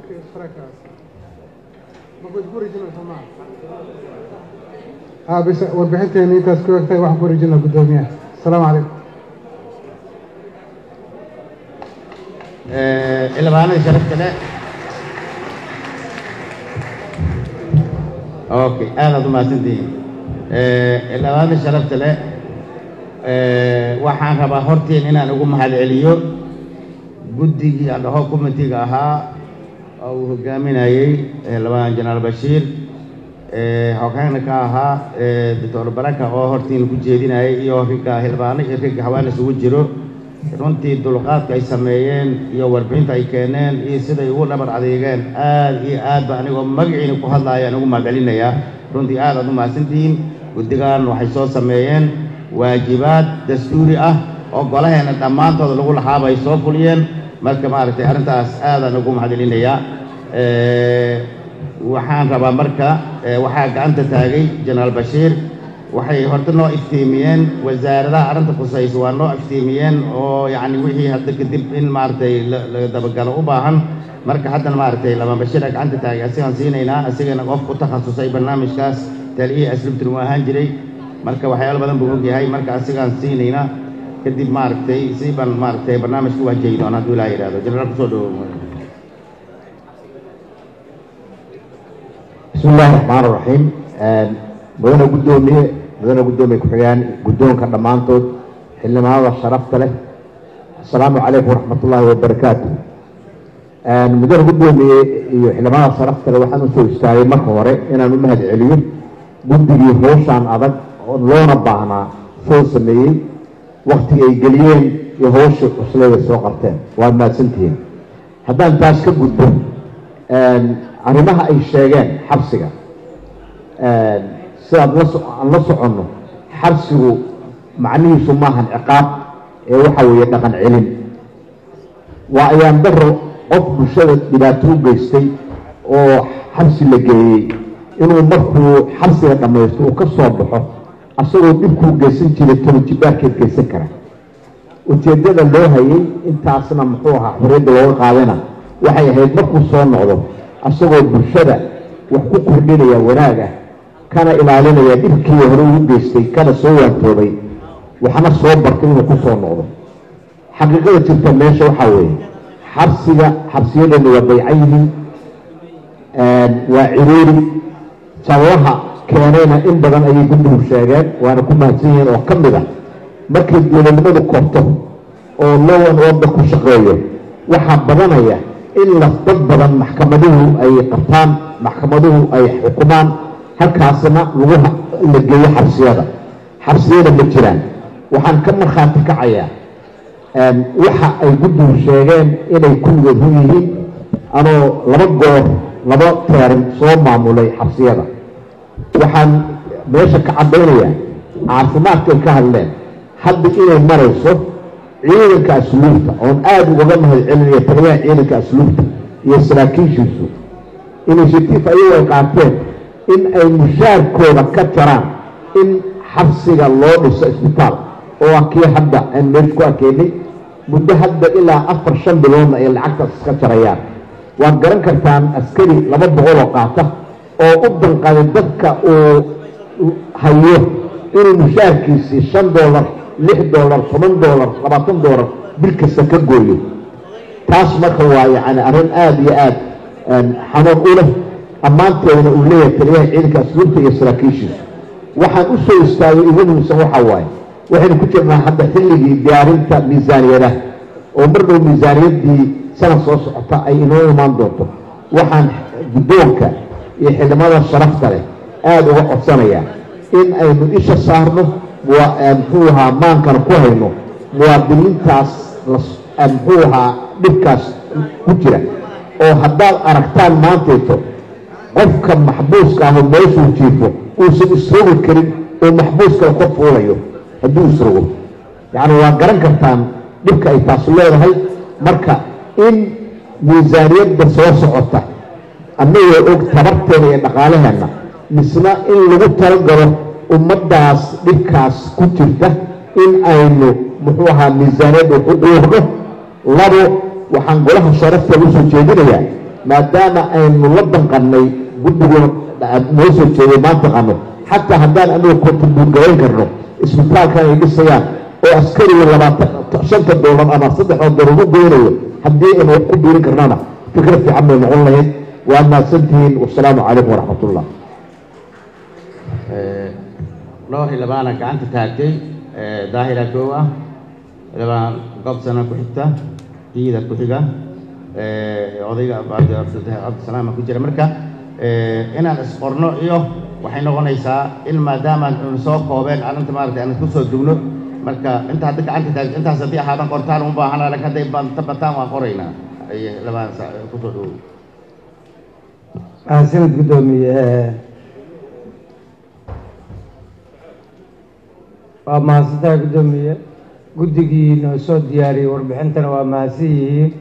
اه بس warbixinteena intaas ku egtay waxaan ku wareejinaa guddoomiyaha asalaamu calaykum xildhibaanada sharafta leh okay aadaad u mahadsantihiin xildhibaanada sharafta leh waxaan rabaa hortiin inaan ugu mahad celiyo guddigii adhaho committeega ahaa oo uu hogaaminayey xildhibaan jenaraal bashiir hogaana ka ahaa doctor baraka oo hortiin ku jeedinayay iyo ragga xildhibaano iyo ragga hawaan isugu jiro runtii dulqaadka ay sameeyeen iyo warbixinta ay keeneen iyo siday ugu dhabar adeegeen aad iyo aad ba anigoo magaciina ku hadlaayaan ugu mahadcelinayaa runtii aad aad u mahadsantihiin guddigan waxay soo sameeyeen waajibaad dastuuri ah oo golaheena dhammaantooda lagu lahaaba ay soo fuliyeen marka maaragtay arrintaas aadaan ugu mahadcelinayaa waxaan rabaa marka waxaa gacanta taagay jenaraal bashiir waxay horta noo iftiimiyeen wasaaradaha arrinta khusaysa waa noo iftiimiyeen oo yacni wixii hadda kadib in maaragtay la dabagalo u baahan marka haddana maaragtay lama bashiira gacanta taagay asigaan siinaynaa asigana qof ku takhasusay barnaamijkaas taliyihii aslubtin uu ahaan jiray marka waxyaalo badan buu ogyahay marka asigaan siinaynaa kadib maaragtay si baan maaragtay barnaamijka u wajahi doona hadduu ilaa yidhahdo jenaraal kusoo dhawow bismi illaahi raxmaan raxiim mudane guddoomiye mudane guddoomiye ku-xigeen guddoonka dhammaantood xildhibaanada sharafta leh assalaamu calaykum waraxmat ullaahi wabarakaatu mudane guddoomiye iyo xildhibaanada sharafta leh waxaan usoo istaagay marka hore inaan u mahad celiyo guddigii howshaan adag oo loona baahnaa soo sameeyey waktiga ay geliyeen iyo howsha cusleeda soo qabteen waad mahadsantihiin haddaan taas ka gudbo arrimaha ay sheegeen xabsiga sidaad la aan la soconno xabsigu macnihiisu maahan ciqaab ee waxa weeye dhaqan celin waa ayaan daro qof bulshada dhibaato u geystay oo xabsi la geeyey inuu markuu xabsiga dhammaysto uu ka soo baxo asagoo dhibkuu geysan jiray tolojibaarkeed geysan kara ujeeddada loo hayay intaasna muxuu ahaa xorriyadda looga qaadana waxay ahayd markuu soo noqdo asagoo bulshada wax ku kordhinaya wanaag ah kana ilaalinaya dhibkii hore ugu geystay kana soo waantoobay waxna soo bartay inuu ku soo noqdo xaqiiqada jirta meesha waxaa weeye xabsiga xabsiyadeena waa baycan yihiin waa ciriiri sababaha keenayna in badan ayay guddigu sheegeen waana ku mahadsan yihiin oo ka mid a markay dowladnimadu korto oo lowan orda ku shaqeeyo waxaa badanaya in las dad badan maxkamaduhu ay qabtaan maxkamaduhu ay xukumaan halkaasna lagu la geeyo xabsiyada xabsiyada ma jiraan waxaan ka markhaati kacayaa waxa ay guddigu sheegeen inay kulligood hu yihiin anoo laba goor laba teerin soo maamulay xabsiyada waxaan meesha ka caddaynayaa caafimaadkay ka hadleen hadda inay marayso ciidanka asluubta oon aada ugaga mahad celinaya taliyaha ciidanka asluubta iyo saraakiishiisu initiative ayagu ay qaateen in ay mushaarkooda ka jaraan in xabsiga loo dhiso isbitaal oo ah kii hadda aan meesha ku arkaynay muddo hadda ilaa afar shan biloodna ay lacagtaas iska jarayaan waad garan kartaan askari laba boqoloo qaata oo u danqaday dadka uu hayo inuu mushaarkiisii shan doolar lix doolar toban doolar labaatan doolar bil kasta ka gooyo taas marka waa yacni arrin aada iyo aada xanuun u leh ammaanteedana uu leeyahay taliyaha ciidanka asluubta iyo saraakiishiisa waxaan u soo istaagay ugu muhiimsan waxaa waaye waxaynu ku jirnaa hadda xilligii diyaarinta miisaaniyadaha oo mar dhow miisaaniyaddii sanad soo socota ay inoo imaan doonto waxaan guddoonka iyo xildhibada sharafta leh aada uga codsanayaa in aynu isha saarno muxuu ahaa maankana ku hayno muwaadiniintaas muxuu ahaa dhibkaas ku jira oo haddaad aragtaan maantayto qofka maxbuuska aho meeshuu jiifo uusan isrogi karin oo maxbuuskala kor fuulayo hadduu isrogo yacni waa garan kartaan dhibka ay taasu leedahay marka in miisaaniyadda soo socota annagoo og tabarteena iyo dhaqaalaheenna misna in lagu talagalo ummaddaas dhibkaas ku jirta in aynu muxuu ahaa miisaaniyadda ku dhuurno labo waxaan golaha sharafteeda usoo jeedinayaa maadaama aynu la danqannay guddigoon noo soo jeeday maanta qano xataa haddaan anagu kontribuut garayn karno isbitaalkan ay dhisayaan oo askariga labaatan shanta doolar ama saddexda doolar u goynayo haddii aynu wax ku biirin karnana fikrad fiican bay noqon lahayd waa mahadsantihiin wasalaamu calaykum waraxmatullah dhowr labaana gacanta taagtay daahira koow ah labaan gobsana ku xigta diida ku xiga odayga cabdisalaama ku jira marka inaan isqorno iyo waxay noqonaysaa in maadaama anu soo koobeen arrinta maaragtay aan isku soo dugno marka inta hadda gacanta taagto intaas haddii ahaadan qortaan uma baahana laakiin hadday banta bataan waan qoraynaa ay labaan sa kusoo dhowow mahadsanid guddoomiye waa mahadsantahay guddoomiye guddigii noo soo diyaariyey warbixintana waa mahadsan yihiin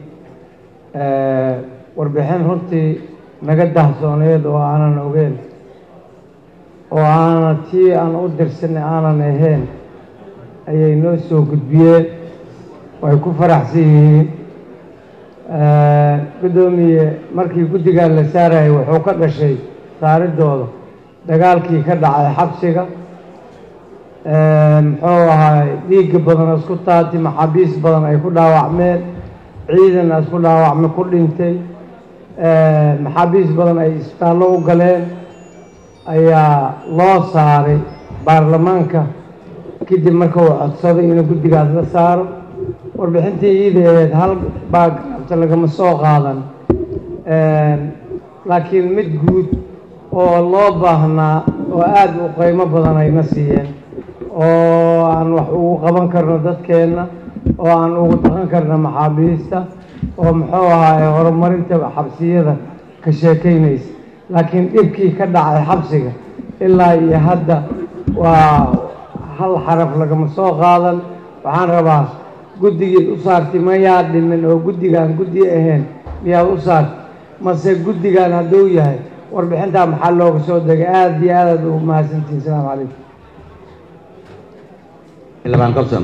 warbixin runtii naga dahsooneed oo aanan ogeyn oo aanan tii aan u dirsanay aanan ahayn ayay noo soo gudbiyeen way ku faraxsan yihiin guddoomiye markii guddigan la saarayay wuxuu ka dhashay saaridooda dagaalkii ka dhacay xabsiga muxuu ahaay dhiigga badan isku taati maxaabiis badan ay ku dhaawacmeen ciidan isku dhaawacme ku dhintay maxaabiis badan ay isbitaallo u galeen ayaa loo saaray baarlamaanka kadib marka uu codsaday inuu guddigaas la saaro warbixintii iidaeed hal baagabta lagama soo qaadan laakiin mid guud oo loo baahnaa oo aada u qiimo badan ayna siiyeen oo aan wax ugu qaban karno dadkeenna oo aan ugu dhaqan karno maxaabiista oo muxuu ahaay horumarinta xabsiyada ka sheekaynaysa laakiin dhibkii ka dhacay xabsiga ilaa iyo hadda waa hal xaraf lagama soo qaadan waxaan rabaa guddigii u saartay mayaa dhimin oo guddigaan guddi ahayn miyaad u saartay mase guddigan hadduu yahay warbixintaa maxaa looga soo degay aada iyo aadaad ugu mahadsantihin asalaamu calaykum labaan gobson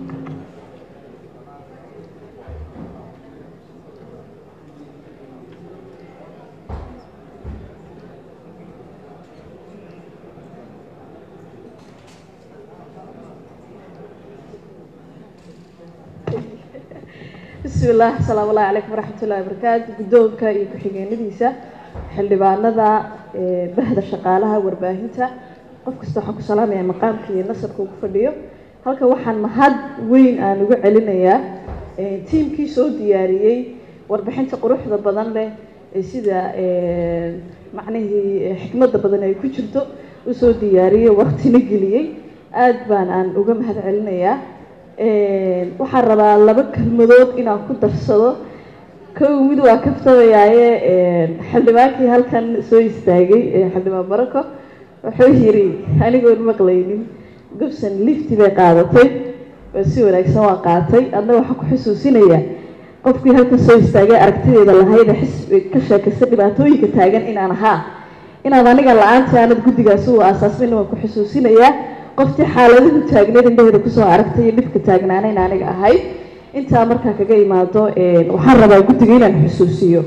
bismi illah asalaamu allahi calaykum waraxmat ullahi wabarakaatu guddoonka iyo ku-xigeenadiisa xildhibaanada bahda shaqaalaha warbaahinta qof kasta waxaan ku salaamaya maqaamka iyo nasabka uu ku fadhiyo halka waxaan mahad weyn aan uga celinayaa tiimkii soo diyaariyey warbixinta quruxda badan leh ee sida macnihii xikmadda badan ay ku jirto usoo diyaariyey waktina geliyey aada baan aan uga mahad celinayaa waxaan rabaa laba kelmadood inaan ku darsado kow mid waa kaftabayaaye xildhibaankii halkan soo istaagay xildhibaan barako wuxuu yiri anigoon maqlaynin gobson lifti bay qaadatay oo si wanaagsan waa qaatay adna waxaan ku xusuusinayaa qofkii halkan soo istaagay aragtideeda lahayd xisbi ka sheekaysta dhibaatooyinka taagan inaan ahaa inaad aniga la-aanta aanad guddigaasi u aasaasmin waan ku xusuusinayaa qoftii xaaladahu taagneed indhaheeda kusoo aragtay iyo dhibka taagnaanayn aniga ahayd intaa markaa kaga imaado waxaan rabaa guddiga inaan xusuusiyo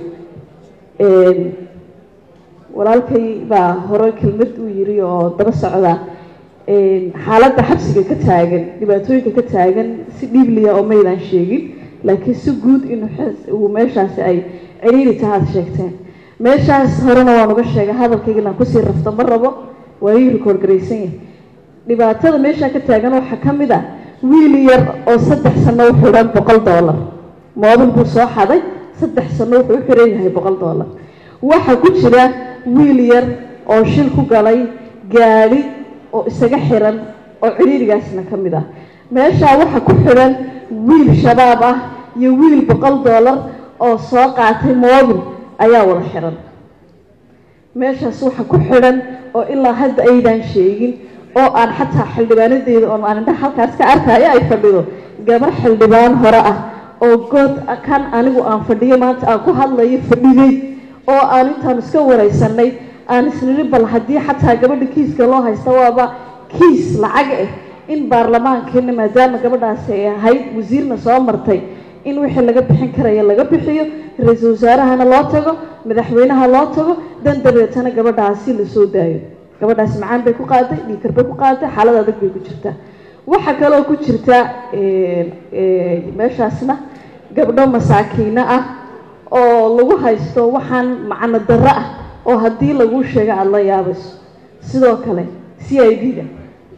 walaalkay baa hore kelmad uu yiri oo daba socda xaaladda xabsiga ka taagan dhibaatooyinka ka taagan si dhiibliya oo maydaan sheegin laakiin si guud inuu meeshaasi ay ciriiri tahaad sheegteen meeshaas horena waan uga sheegay hadalkayga inaan kusii rafto ma rabo waa ii rikoor garaysan yahay dhibaatada meeshaa ka taagan waxaa ka mid ah wiil yar oo saddex sano u xidhan boqol dollar moobil buu soo xaday saddex sano wuxuu u xiran yahay boqol dollar waxaa ku jira wiil yar oo shil ku galay gaadhi oo isaga xiran oo ciriirigaasna ka mid ah meeshaa waxaa ku xidhan wiil shabaab ah iyo wiil boqol dollar oo soo qaatay moobil ayaa wada xiran meeshaas waxaa ku xidhan oo ilaa hadda aydaan sheegin oo aan xataa xildhibaanadeeda oo aan indhaha halkaas ka arkaayo ay fadhido gabar xildhibaan hore ah oo good kan anigu aan fadhiyo maanta aan ku hadlayo fadhiday oo aan intaan iska wareysanay aan isniri bal haddii xataa gabadha kiiska loo haysta waaba kiis lacag ah in baarlamaankeena maadaama gabadhaasi ay ahayd wasiirna soo martay in wixii laga bixin karaya laga bixiyo ra-iisul wasaarahana loo tago madaxweynaha loo tago dan dabeetana gabadhaasi lasoo daayo gabadhaasi macaan bay ku qaaday dhiikar bay ku qaaday xaalad adag bay ku jirtaa waxaa kaloo ku jirta meeshaasna gabdho masaakiino ah oo lagu haysto waxaan macno darro ah oo haddii laguu sheego aada la yaabayso sidoo kale c i d da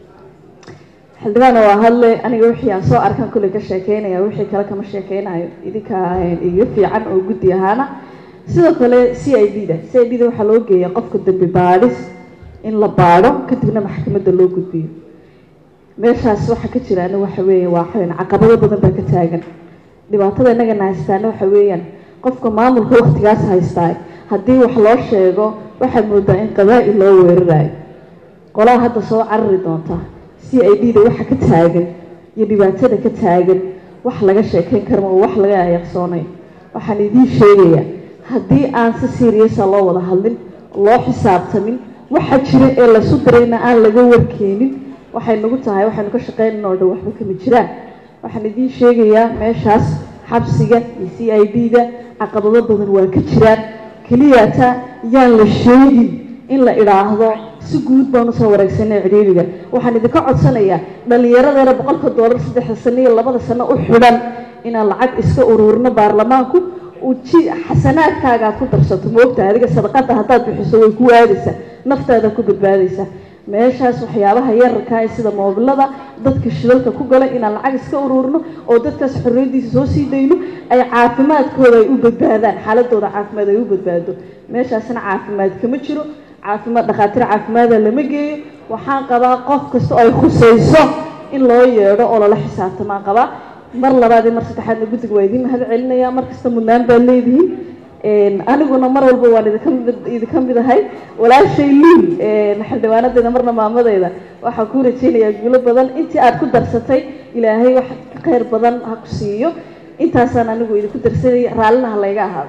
xildhibaana waa hadle aniga wixii aan soo arkan kulley ka sheekeynaya wixii kale kama sheekeynayo idinka iga fiican oo guddi ahaana sidoo kale c i d da c i d da waxaa loo geeya qofka dembi baadhis in la baadho kadibna maxkamadda loo gudbiyo meeshaas waxa ka jiraana waxa weeye waa xayn caqabado badan baa ka taagan dhibaatada innagana haystaana waxa weeyaan qofka maamulka waktigaas haystaa haddii wax loo sheego waxaad moodaa in qabaa-il loo weerarayo qolaha hadda soo carari doonta c i d da waxa ka taagan iyo dhibaatada ka taagan wax laga sheekeyn karma oo wax laga ayaqsoonay waxaan idiin sheegayaa haddii aan si seriasa loo wada hadlin loo xisaabtamin waxa jira ee laysu dirayna aan laga warkeenin waxay nagu tahay waxaynu ka shaqeynana oo dhan waxba kama jiraan waxaan idiin sheegayaa meeshaas xabsiga iyo c i d da caqabado badan waa ka jiraan keliyata yaan la sheegin in la idhaahdo si guud baan usoo wareegsanay cidhiiriga waxaan idinka codsanayaa dhallinyaradeena boqolka doolar saddexda sano iyo labada sano u xidhan inaan lacag iska ururino baarlamaanku uji xasanaadkaaga aad ku darsato moogtahay adiga sadaqada haddaad bixiso way ku aadaysaa naftaada ku badbaadaysaa meeshaas waxyaabaha yararka ee sida moobilada dadka shidalka ku galay inaan lacag iska ururno oo dadkaas xorriyadiisa soo sii dayno ay caafimaadkooda ay u badbaadaan xaaladooda caafimaad ay u badbaado meeshaasna caafimaad kama jiro caafimaad dhakhaatiir caafimaada lama geeyo waxaan qabaa qof kasta oo ay khusayso in loo yeedho oo lala xisaabtamaan qabaa mar labaad iyo mar saddexaadna guddiga waa idiin mahad celinaya mar kasta mudnaan baad leedihiin aniguna mar walba waan idinka mid idinka mid ahay walaashay liil xildhibaanadeeda marna maamadeyda waxaan kuu rajaynayaa guulo badan intii aad ku darsatay ilaahay wax ka khayr badan ha ku siiyo intaasaan anigu idinku darsanaya raallina ha layga ahaado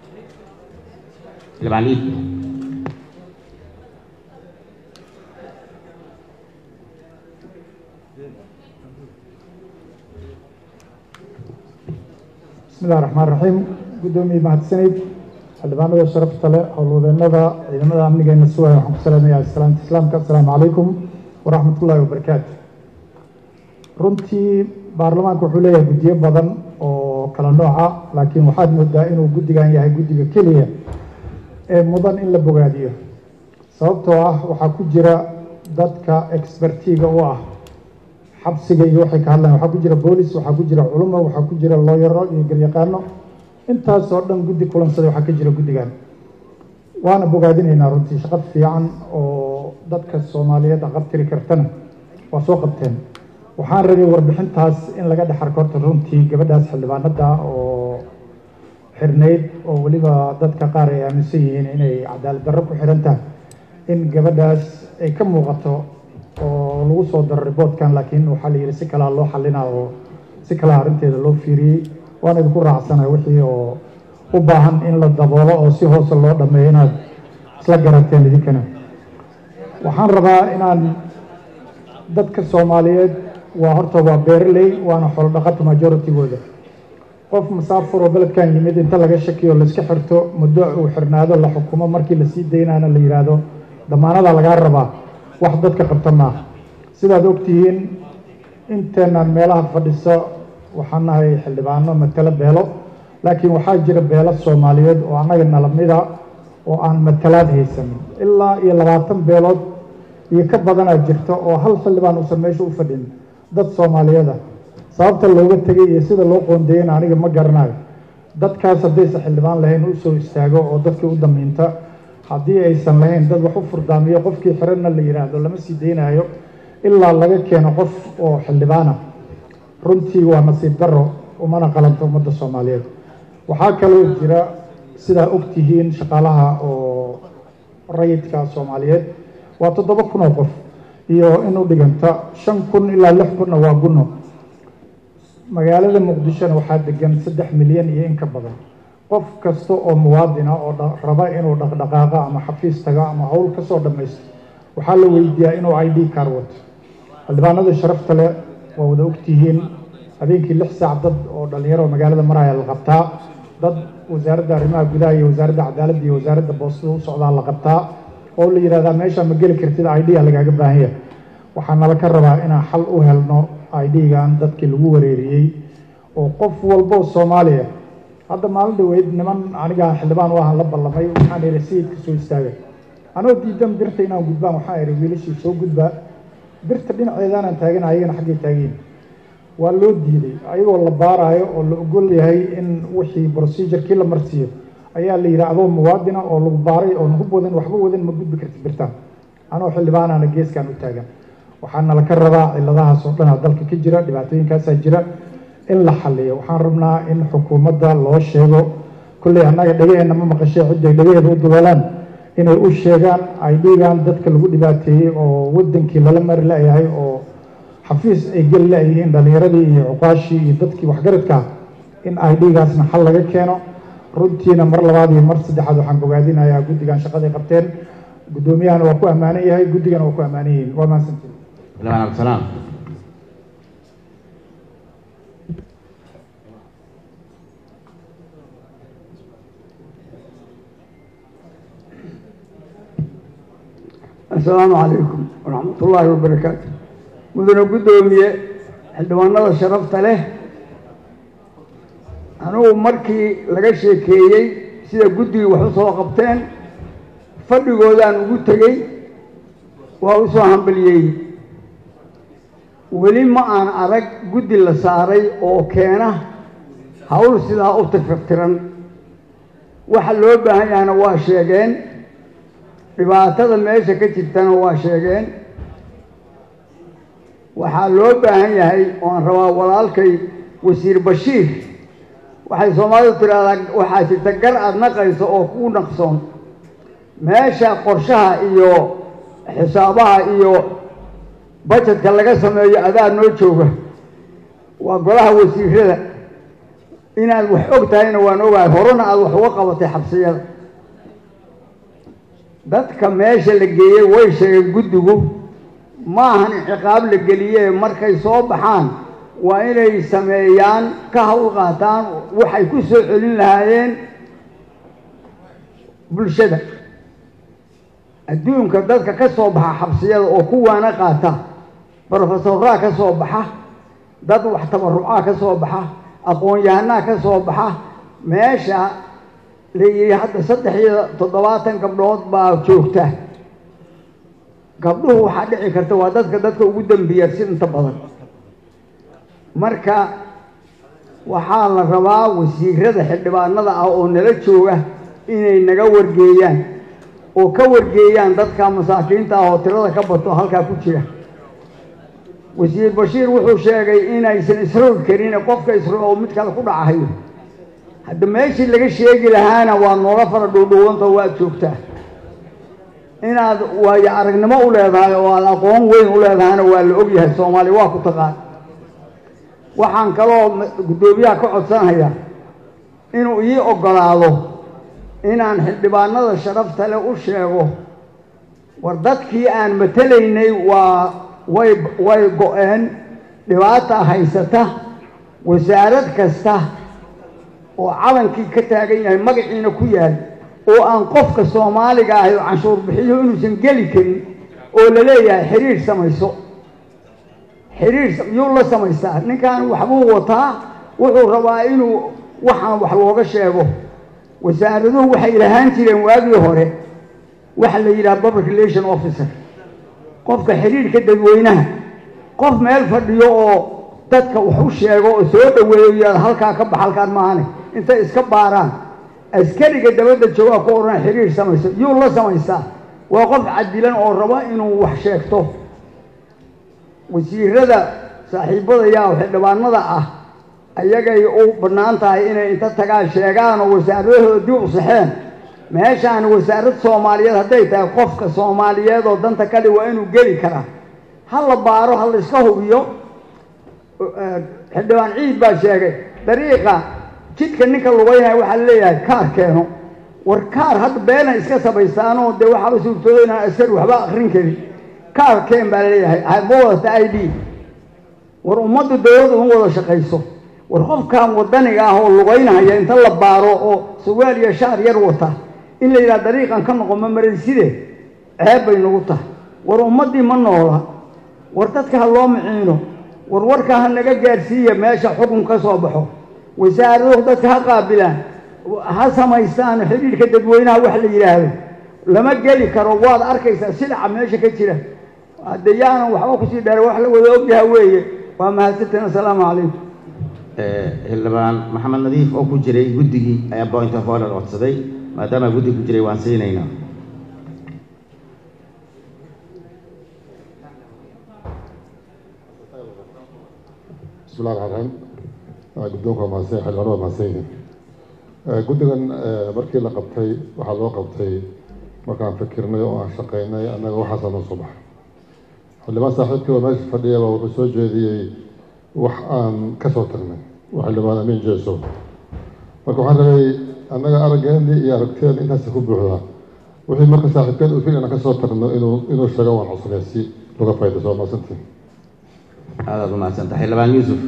xildhibaan iid bismi illahi raxmaan raxiim guddoomiye mahadsanid xildhibaanada sharafta leh howlwadeenada ciidamada amnigeena suwaya waxaan ku salaamayaa islaamta islaamka assalaamu calaykum waraxmat ullahi wabarakaatu runtii baarlamaanka wuxuu leeyahay guddiyo badan oo kala nooca laakiin waxaad moodaa inuu guddigan yahay guddiga keliya ee mudan in la bogaadiyo sababtoo ah waxaa ku jira dadka expertiga u ah xabsiga iyo waxay ka hadlayan waxaa ku jira boolis waxaa ku jira culumo waxaa ku jira looyaro iyo garyaqaano intaasoo dhan guddi kulansaday waxaa ka jira guddigan waana bogaadinaynaa runtii shaqo fiican oo dadka soomaaliyeed aqabtiri kartana waa soo qabteen waxaan rabay warbixintaas in laga dhex arko horta runtii gabadhaas xildhibaanada oo xirnayd oo weliba dadka qaar ay aaminsan yihiin inay cadaalad darro ku xiran tahay in gabadhaas ay ka muuqato oo lagu soo daro riboortkan laakiin waxaa la yidhi si kalaa loo xalinaa oo si kalaa arrinteeda loo fiiriyey waana idinku raacsana wixii oo u baahan in la daboolo oo si hoose loo dhameeyo inaad isla garateen idinkana waxaan rabaa inaan dadka soomaaliyeed waa horta waa beeraley waana xoolodhaqato majoritygooda qof masaafur oo beledkan yimid inta laga shakiyo laiska xirto muddo uu xirnaado la xukumo markii lasii daynaana la yidhaahdo damaanada lagaa rabaa wax dadka qabta maaha sidaad ogtihiin inteenaan meelaha fadhiso waxaan nahay xildhibaano matalo beelo laakiin waxaa jira beelo soomaaliyeed oo annaga nalamida oo aan matalaad haysanin ilaa iyo labaatan beelood iyo ka badanaa jirta oo hal xildhibaan uusan meesha u fadhin dad soomaaliyeeda sababta looga tegay iyo sida loo qoondeeyana aniga ma garanayo dadkaas haddaysa xildhibaan lahayn u soo istaago oo dadkii u damiinta haddii aysan lahayn dad wax u furdaamiyo qofkii xiranna la yidhaahdo lama sii daynayo ilaa laga keeno qof oo xildhibaana runtii waa nasiib darro umana qalanto ummadda soomaaliyeed waxaa kaloo jira sidaa ogtihiin shaqaalaha oo rayidka soomaaliyeed waa toddoba kun oo qof iyo in u dhiganta shan kun ilaa lix kunna waa gunno magaalada muqdishona waxaa degan saddex milyan iyo in ka badan qof kasta oo muwaadina oo raba inuu dhaqdhaqaaqa ama xafiis taga ama howl ka soo dhammaysto waxaa la weydiiyaa inuu i d car wato xildhibaanada sharafta leh waa wada ogtihiin habeenkii lix saac dad oo dhalinyaro magaalada maraya la qabtaa dad wasaaradda arrimaha gudaha iyo wasaaradda cadaaladda iyo wasaaradda boostada u socdaa la qabtaa oo la yidhahdaa meesha ma geli kartid idea lagaaga baahan yahay waxaa nala ka rabaa inaan xal u helno idgan dadkii lagu wareeriyey oo qof walbo soomaaliya hadda maalin dhaweyd niman aniga xildhibaan u ahaan la ballamay waxaan ihi sayidka soo istaagay anoo diidan birta inaan gudbaan waxaan ihi wiilashii soo gudbaa birta dhinaceedaanaan taagan ayagana xaggay taageen waa loo diiday ayagoo la baaraayo oo la ogol yahay in wixii procedurkii la marsiiyo ayaa la yidhi adoo muwaadina oo lagu baaray oo nagu wadan waxba wadan ma gudbi karti birtaan anoo xildhibaanaana geeskaan u taagan waxaa nala ka rabaa ciladahaas oo dhanaa dalka ka jira dhibaatooyinkaasaa jira in la xaliyo waxaan rabnaa in xukuumadda loo sheego kolley annaga dhegaheenna ma maqashee cidday dhegaheeda u duboolaan inay u sheegaan idgan dadka lagu dhibaateeyey oo wadankii lala mari la-yahay oo xafiis ay geli la-yihiin dhalinyaradii iyo cuqaashii iyo dadkii waxgaradkaa in idgaasna xal laga keeno runtiina mar labaad iyo mar saddexaad waxaan bogaadinayaa guddigan shaqaday qabteen guddoomiyahana waa ku ammaanan yahay guddigana waa ku ammaanan yihiin waa mahadsantiin xildhibaan cabdisalaam assalaamu calaykum waraxmat ullaahi wabarakaatu mudane guddoomiye xildhibaanada sharafta leh anugu markii laga sheekeeyey sida guddigii wax u soo qabteen fadhigoodaan ugu tegey waa u soo hambaliyey weli ma aan arag guddi la saaray oo keena hawl sidaa u tirfirtiran waxa loo baahan yahana waa sheegeen dhibaatada meesha ka jirtana waa sheegeen waxaa loo baahan yahay oan rabaa walaalkay wasiir bashiir waxay soomaalidu tidhaahdaa waxaa jirta gar aada naqayso oo kuu naqsoon meesha qorshaha iyo xisaabaha iyo bajetka laga sameeyo adaa noo jooga waa golaha wasiirada inaad wax og tahayna waan ogahay horena aada wax uga qabatay xabsiyada dadka meesha la geeyey way sheegeen guddigu ma ahan ciqaab la geliyee markay soo baxaan waa inay sameeyaan ka hawl qaataan waxay ku soo celin lahaayeen bulshada adduunka dadka ka soo baxa xabsiyada oo kuwaana qaata brofesoraa ka soo baxa dad wax tabarucaa ka soo baxa aqoon-yahanaa ka soo baxa meesha la yidhi hadda saddex iyo toddobaatan gabdhood baa joogta gabdhuhu waxaa dhici karta waa dadka dadka ugu dambiyarsi inta badan marka waxaa la rabaa wasiirada xildhibaanada ah oo nala jooga inay naga wargeeyaan oo ka wargeeyaan dadka masaakiinta ah oo tirada ka bato halkaa ku jira wasiir bashiir wuxuu sheegay inaysan isrogi karin qofka isro oo mid kale ku dhacahayo hadda meeshii laga sheegi lahaana waa noola fara dhuudhuwantao waad joogtaa inaad waayo aragnimo u leedahay oo aad aqoon weyn u leedahayna waa la ogyahay soomaaliya waa ku taqaan waxaan kaloo guddoomiyaha ka codsanayaa inuu ii oggolaado inaan xildhibaanada sharafta leh u sheego war dadkii aan matelaynay waa way way go-een dhibaata haysata wasaarad kasta oo calankii ka taagan yahay magaciina ku yaal oo aan qofka soomaaliga ahay oo canshuur bixiyo inuusan geli karin oo la leeyahay xiriir samayso xiriir yuu la samaystaa ninkan waxbuu wataa wuxuu rabaa inuu waxaan wax looga sheego wasaaraduhu waxay lahaan jireen waagii hore waxa la yidhaha public relation officer qofka xiriirka dadweynaha qof meel fadhiyo oo dadka wax u sheego oo soo dhaweeyo yaad halkaa ka bax halkaan maahane intay iska baaraan askariga dabadda joogaa ku odhan xiriir samayso yuu la samaystaa waa qof cadilan oo raba inuu wax sheegto wasiirada saaxiibadayaa oo xildhibaanada ah ayagay u bannaan tahay inay inta tagaan sheegaan oo wasaaradahooda dib u saxeen meeshaan wasaarad soomaaliyeed hadday tahay qofka soomaaliyeed oo danta kali waa inuu geli karaa ha la baaro ha la iska hubiyo xildhibaan ciid baa sheegay dariiqa jidka ninka lugaynaya waxaa leeyahay kaar keeno war kaar hadda beena iska samaystaanoo dee waxaaba suurtooda inaan askari waxba akrin karin kaar keen baa laleeyahay ma wadata i d war ummaddu dowladdu in wada shaqayso war qofkan wadaniga ah oo lugaynahaya inta la baaro oo sawaal iyo shaar yar wata in la yidhaha dariiqan ka noqo ma marayside ceeb bay nagu tahay war ummaddii ma noola war dadka ha loo miciino war warka ha naga gaadhsiiya meesha xukun ka soo baxo wasaaraduhu dadka ha qaabilaan ha samaystaan xidhiidhka dadweynaha wax la yidhaahdo lama geli karo waad arkaysaa silaca meesha ka jira hadde yaanan waxba kusii dheera wax la wada ogyaha weeye waa mahadsantiin assalaamu calaykum xildhibaan maxamed nadiif oo ku jiray guddigii ayaa point of order codsaday maadaama guddi ku jiray waan siinaynaa بسم الله الرحمن الرحيم guddoonka waa mahadsan xildhibaanada waa mahadsan yihiin guddigan markii la qabtay waxaa loo qabtay markaan fikirnay oo aan shaqaynay annaga waxaasaa noo soo baxay xildhibaan saaxiibkii oo meesha fadhiyaba wuxuu soo jeediyey wax aan ka soo tagnay waa xildhibaan amiin jeeso marka waxaan rabay annaga araggeeni iyo aragteen intaasi ku buuxdaa wixii marka saaxiibkeen uu fil inaan ka soo tagno inuu inuu sheego waan codsanay si laga faa'iidayso waa mahadsantiin aadaad umahadsanta xildhibaan yuusuf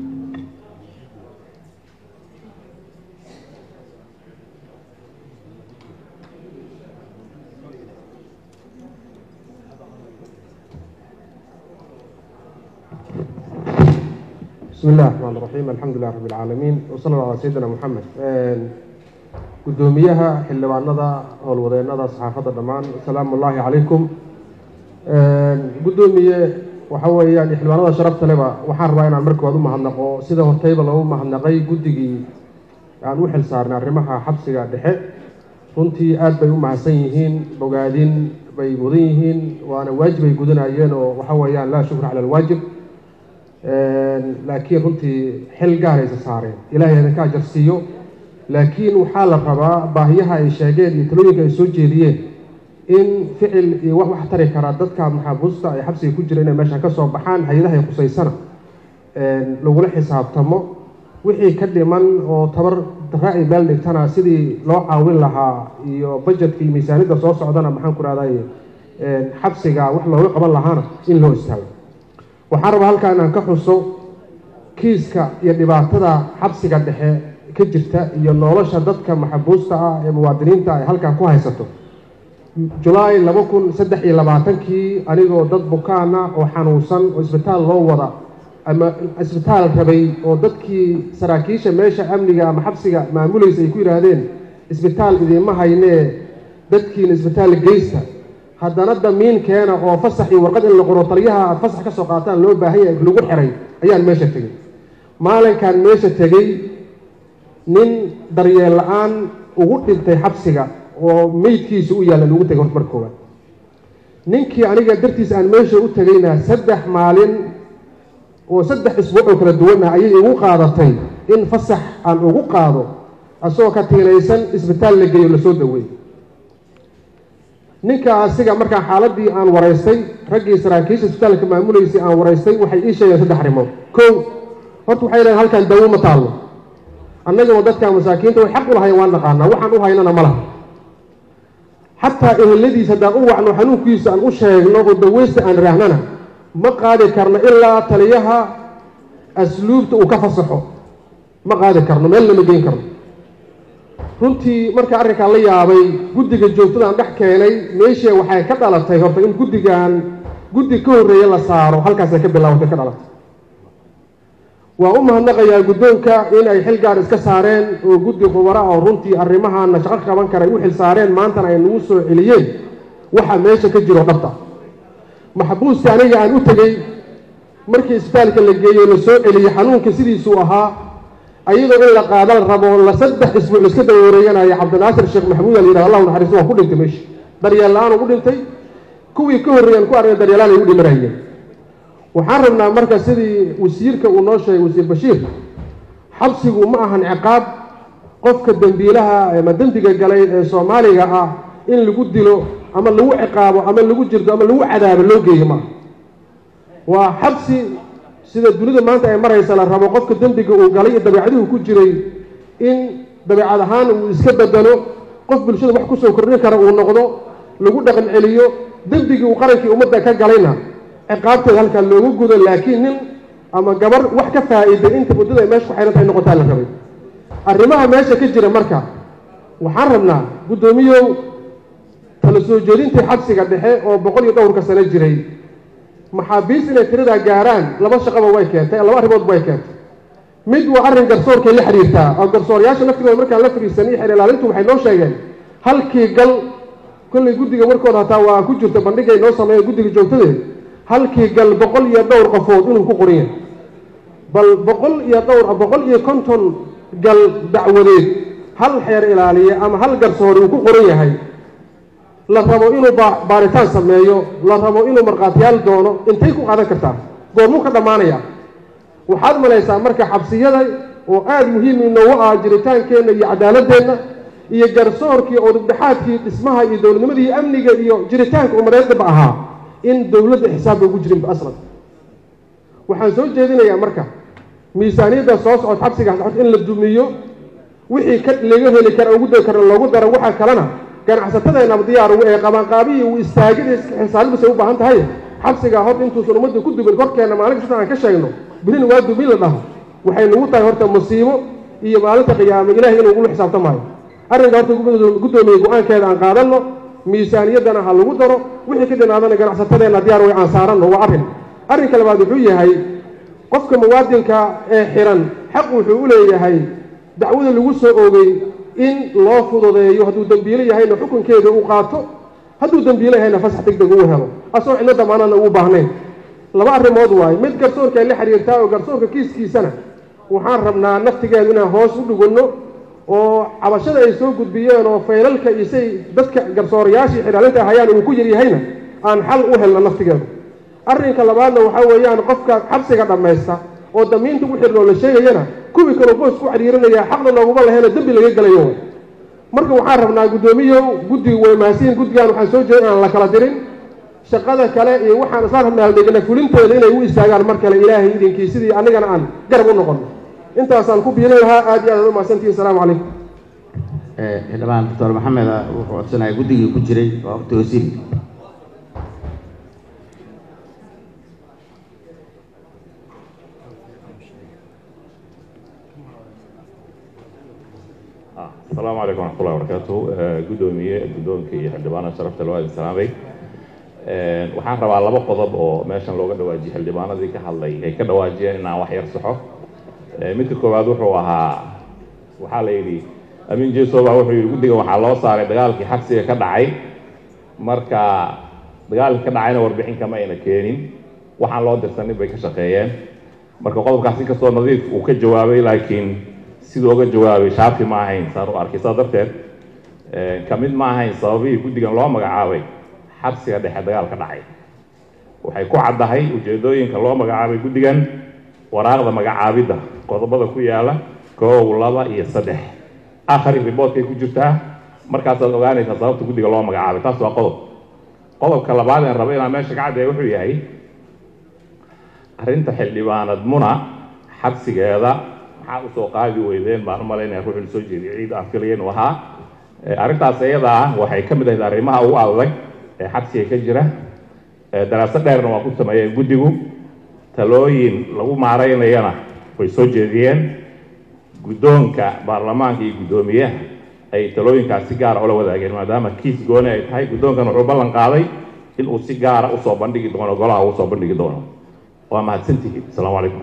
بسم الله الرحمن الرحيم الحمد لله رب العالمين وصلى الله على سيدنا محمد gudoomiyaha xildhibaanada howlwadeennada saxaafadda dhammaan asalaamu ullaahi calaykum guddoomiye waxa weeyaan xildhibaanada sharafta leba waxaan rabaa inaan markii waad u mahadnaqo sida hortayba loogu mahadnaqay guddigii aan u xil saarnay arrimaha xabsiga dhexe runtii aad bay u mahadsan yihiin bogaadin bay mudan yihiin waana waajib ay gudanayeen oo waxa weeyaan laa shukra cala alwaajib laakiin runtii xil gaaraysa saareen ilaahay idinka ajar siiyo laakiin waxaa la rabaa baahiyaha ay sheegeen iyo talooyinka ay soo jeediyeen in ficil iyo wax wax tari karaa dadka maxaabuusta ay xabsiga ku jira inay meeshan ka soo baxaan hay-adaha khusaysana lagula xisaabtamo wixii ka dhiman oo tabar dara ay meel dhigtana sidii loo caawin lahaa iyo bajetka iyo miisaaniyadda soo socdana maxaan ku rahday xabsiga wax looga qaban lahaana in loo istaago waxaan rabaa halkaa inaan ka xuso kiiska iyo dhibaatada xabsiga dhexe ka jirta iyo nolosha dadka maxabuusta ah ee muwaadiniinta ay halkaa ku haysato julaay laba kun saddex iyo labaatankii anigoo dad bukaana oo xanuunsan oo isbitaal loo wada ama isbitaal rabay oo dadkii saraakiisha meesha amniga ama xabsiga maamulaysa ay ku yidhaahdeen isbitaal idiinma haynee dadkiina isbitaal geysta haddana damiin keena oo fasax iyo warqad in la qoro taliyaha aad fasax ka soo qaataan loo baahan yahay lagu xiray ayaan meesha tegey maalinkaan meesha tegey nin daryeel la-aan ugu dhintay xabsiga oo meydkiisa u yaalla lagu tegay horta marka koowaad ninkii aniga dartiis aan meesha u tegayna saddex maalin oo saddex isbuuc oo kala duwan ah ayay igu qaadatay in fasax aan ugu qaado asagoo ka tiinaysan isbitaal la geeyo lasoo daweey ninka asiga markaa xaaladii aan waraystay raggii saraakiisha isbitaalka maamulaysay aan waraystay waxay ii sheegeen saddex arrimood kow horta waxay dhaheen halkan dawo ma taallo annaguna dadka masaakiinta way xaq u lahayn waan naqaanaa waxaan u haynana ma laha xataa eheladiisa haddaan u wacno xanuunkiisa aan u sheegno oo daweysta aan raahnana ma qaadi karno ilaa taliyaha asluubta uu ka fasaxo ma qaadi karno meel lama geyn karno runtii marka arrinkaan la yaabay guddiga joogtadaan dhex keenay meeshii waxay ka dhalatay horta in guddigan guddi ka horreeye la saaro halkaasay ka bilaabatay ka dhalatay waa u mahadnaqayaa guddoonka in ay xil gaar iska saareen oo guddi khubara oo runtii arrimahaana shaqo qaban kara ay u xil saareen maantana ay nagu soo celiyeen waxa meesha ka jiro dhabta maxbuusti aniga aan u tegey markii isbitaalka la geeyey la soo celiyey xanuunka sidiisuu ahaa ayadoo in la qaada la rabo la saddex isbuuc iska daba wareeganaya cabdinaasir sheekh maxamuud al yidhah allahu naxariisto waa ku dhintay meesha daryeel la-aan ugu dhintay kuwii ka horreeyaan ku argay daryeelaan ay u dhimanayeen waxaan rabnaa marka sidii wasiirka uu noo sheegay wasiir bashiir xabsigu ma ahan ciqaab qofka dembiilaha ama dembiga galay ee soomaaliga ah in lagu dilo ama lagu ciqaabo ama lagu jirto ama lagu cadaabo loo geeyo maaha waa xabsi sida dunida maanta ay maraysa la rabo qofka dembiga uu galay iyo dabeecadihu ku jiray in dabeecad ahaan uu iska bedelo qof bulshada wax kusoo kordhin kara uu noqdo lagu dhaqan celiyo dembigii uu qarankii ummadda ka galayna ciqaabteeda halkaa loogu gudo laakiin nin ama gabar wax ka faa'iiday inta muddada ay meesha ku xidhan tahay noqotaa la rabay arrimaha meesha ka jira marka waxaan rabnaa guddoomiyow tala soo jeedintii xabsiga dhexe oo boqol iyo dhowrka sano jiray maxaabiist inay tiradaa gaaraan laba shaqaba way keentay laba arrimood way keentay mid waa arrin garsoorkay la xiriirtaa oo garsoorayaasha laftigooda markaan la fadhiisanay xeer ilaalintu waxay noo sheegeen halkii gal kollay guddiga warkooda hataa waa ku jirta bandhigay noo sameeya guddiga joogtadeed halkii gal boqol iyo dhowr qofood inuu ku qoran yahay bal boqol iyo dhowr boqol iyo konton gal dacwadeed hal xeer ilaaliye ama hal garsoore uu ku qoran yahay la rabo inuu baaritaan sameeyo la rabo inuu markhaatiyaal doono intay ku qaadan kartaa goormuu ka dhammaanaya waxaad malaysaa marka xabsiyada oo aada muhiim inoogu ah jiritaankeenna iyo cadaaladeenna iyo garsoorkii oo dhibdhexaadkii dhismaha iyo dowladnimadii iyo amniga iyo jiritaanka umadeedaba ahaa in dowladda xisaabba ugu jirinba aslan waxaan soo jeedinayaa marka miisaaniyadda soo socod xabsigaas socod in la dumiyo wixii ka laga heli kara ugu dari kara loogu daro waxaa kalena ganacsatadeenaba diyaar ugu ee qabaanqaabiyi uu istaagida xisaabibasay u baahan tahay xabsigaa hor intuusan ummadda ku dumin korkeenna maalin kasta aan ka sheegno birina waa dumin la dhaho waxay nagu tahay horta musiibo iyo maalinta qiyaame ilahay inuu ugula xisaabtamaayo arrinka horta guddoomiye go-aankeeda aan qaadanno miisaaniyaddana ha lagu daro wixii ka dhinaadana ganacsatadeenna diyaar way aan saaranno waa arrin arrinka labaad wuxuu yahay qofka muwaadinka ee xiran xaq wuxuu u leeyahay dacwada lagu soo oogay in loo fududeeyo hadduu dembiilo yahayna xukunkeeda uu qaato hadduu dembiilo yahayna fasax deg deg uu helo asagoo cidlo damaanadna uu baahnayn laba arrimood waayo mid garsoorka ay la xiriirtaa oo garsoorka kiiskiisana waxaan rabnaa naftigeedu inaan hoos u dhugunno oo cabashada ay soo gudbiyeen oo faylalka iyo say dadka garsoorayaashii xidhaalinta hayaan uu ku yaryahayna aan xal u helno naftigeedu arrinka labaadna waxaa weeyaan qofka xabsiga dhammaysta oo damiinta u xidhnoo la sheegayana kuwii kaloo boos ku xidhiirinaya xaqna nooguma lahayna dembi laga gelayo marka waxaan rabnaa guddoomiyow guddigu way mahadsiin guddigan waxaan soo jeeda inaan la kala dirin shaqada kale iyo waxaan isla rabnaa dhegna fulinteeda inay u istaagaan mar kale ilaahay idinkii sidii annigana aan garab u noqono intaasaan ku biilin lahaa aad iyo aad u mahadsantihi asalaamu calaykum xildhibaan doctor maxamed wuxuu codsanaya guddigii ku jiray waa waqti wasiir asalaamu calaykum waraxmatullahi wabarakaatu guddoomiye guddoonka iyo xildhibaanada sharafta loo adin salaamay waxaan rabaa laba qodob oo meeshan looga dhawaajiyey xildhibaanadii ka hadlay ay ka dhawaajiyeen inaan wax yar saxo midka koowaad wuxuu ahaa waxaa la yidhi amin jesoba wuxuu yidhi guddiga waxaa loo saaray dagaalkii xabsiga ka dhacay marka dagaalkii ka dhacayna warbixin kama ayna keenin waxaan loo dirsanin bay ka shaqeeyeen marka qodobkaas inkastoo nadiif uu ka jawaabay laakiin siduu oga jawaabay shaafi ma ahayn saan u arkay saa darteed ka mid ma ahayn sababihii guddigan loo magacaabay xabsiga dhexe dagaal ka dhacay waxay ku caddahay ujeedooyinka loo magacaabay guddigan waraaqda magacaabidda qodobada ku yaala koow laba iyo saddex akhri riboortkay ku jirtaa markaasaad ogaanaysaa sababta guddiga loo magacaabay taas waa qodob qodobka labaad een raba inaan meesha ka caddeeya wuxuu yahay arrinta xildhibaanad muna xabsigeeda maxaa usoo qaadi weydeen baan u malaynaya ruuxu soo jeediyay ciid aan filaya inuu ahaa arrintaas iyada ah waxay ka mid ahayd arrimaha ugu adag ee xabsiga ka jira daraasad dheerna waa ku sameeyeen guddigu talooyin lagu maaraynayana way soo jeediyeen guddoonka baarlamaanka iyo guddoomiyaha ay talooyinkaas si gaara ula wadaageen maadaama kiis gooni ay tahay guddoonkan wuxuu ballan qaaday in uu si gaara usoo bandhigi doono golaha uu soo bandhigi doono waa mahadsantihiin asalaamu calaykum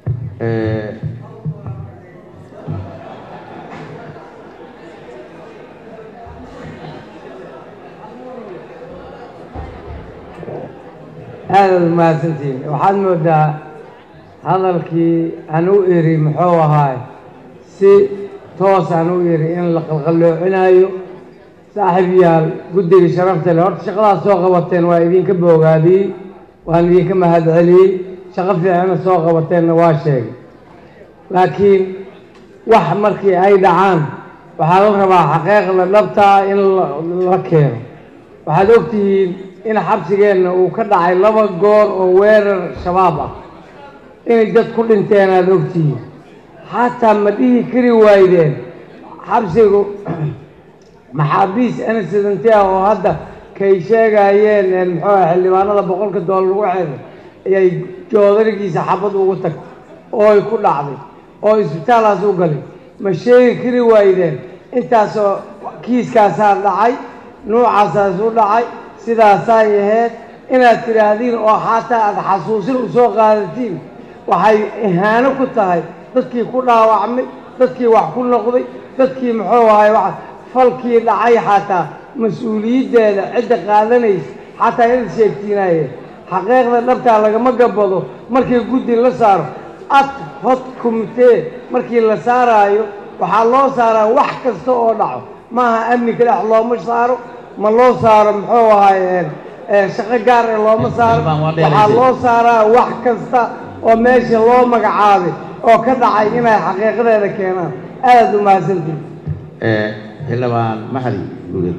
aadaad umahadsantihiin waxaad moodaa hadalkii aan u iri muxuu ahaay si toos aan u iri in la qalqalloocinaayo saaxiib yaal guddiga sharafta leh horta shaqadaas soo qabateen waa idinka boogaadiyey waan idinka mahadceliyey shaqo fiicana soo qabateenna waa sheegay laakiin wax markii ay dhacaan waxaa la rabaa xaqiiqda dhabtaa in la keeno waxaad ogtihiin in xabsigeenna uu ka dhacay laba goor oo weerar shabaab ah inay dad ku dhinteen aada ogtihiin xataa ma dhihi kari waydeen xabsigu maxaabiis incidenti ah oo hadda kay sheegayeen muxuu ah xildhibaanada boqolka doolar lagu xeeday ayay joodarigiisa xabad ugu tagtay oo ay ku dhacday oo isbitaalaas u galay ma sheegi kari waydeen intaasoo kiiskaasaa dhacay nuucaasaas u dhacay sidaasaay ahayd inaad tidhaahdiin oo xataa aada xasuusin u soo qaadatiin waxay ihaano ku tahay dadkii ku dhaawacmay dadkii wax ku noqday dadkii muxuu ahay wa falkii dhacay xataa mas-uuliyaddeeda cidda qaadanaysa xataa inaad sheegtiinaye xaqiiqda dhabtaa lagama gabado markii guddi la saaro ad hod kumitee markii la saaraayo waxaa loo saaraa wax kasta oo dhaco maaha amni kalex looma saaro ma loo saaro muxuu ahay shaqo gaar ee looma saaro waxaa loo saaraa wax kasta oo meesha loo magacaabay oo ka dhacay inay xaqiiqadeeda keenaan aada u mahadsantihin xildhibaan mahadi guuleed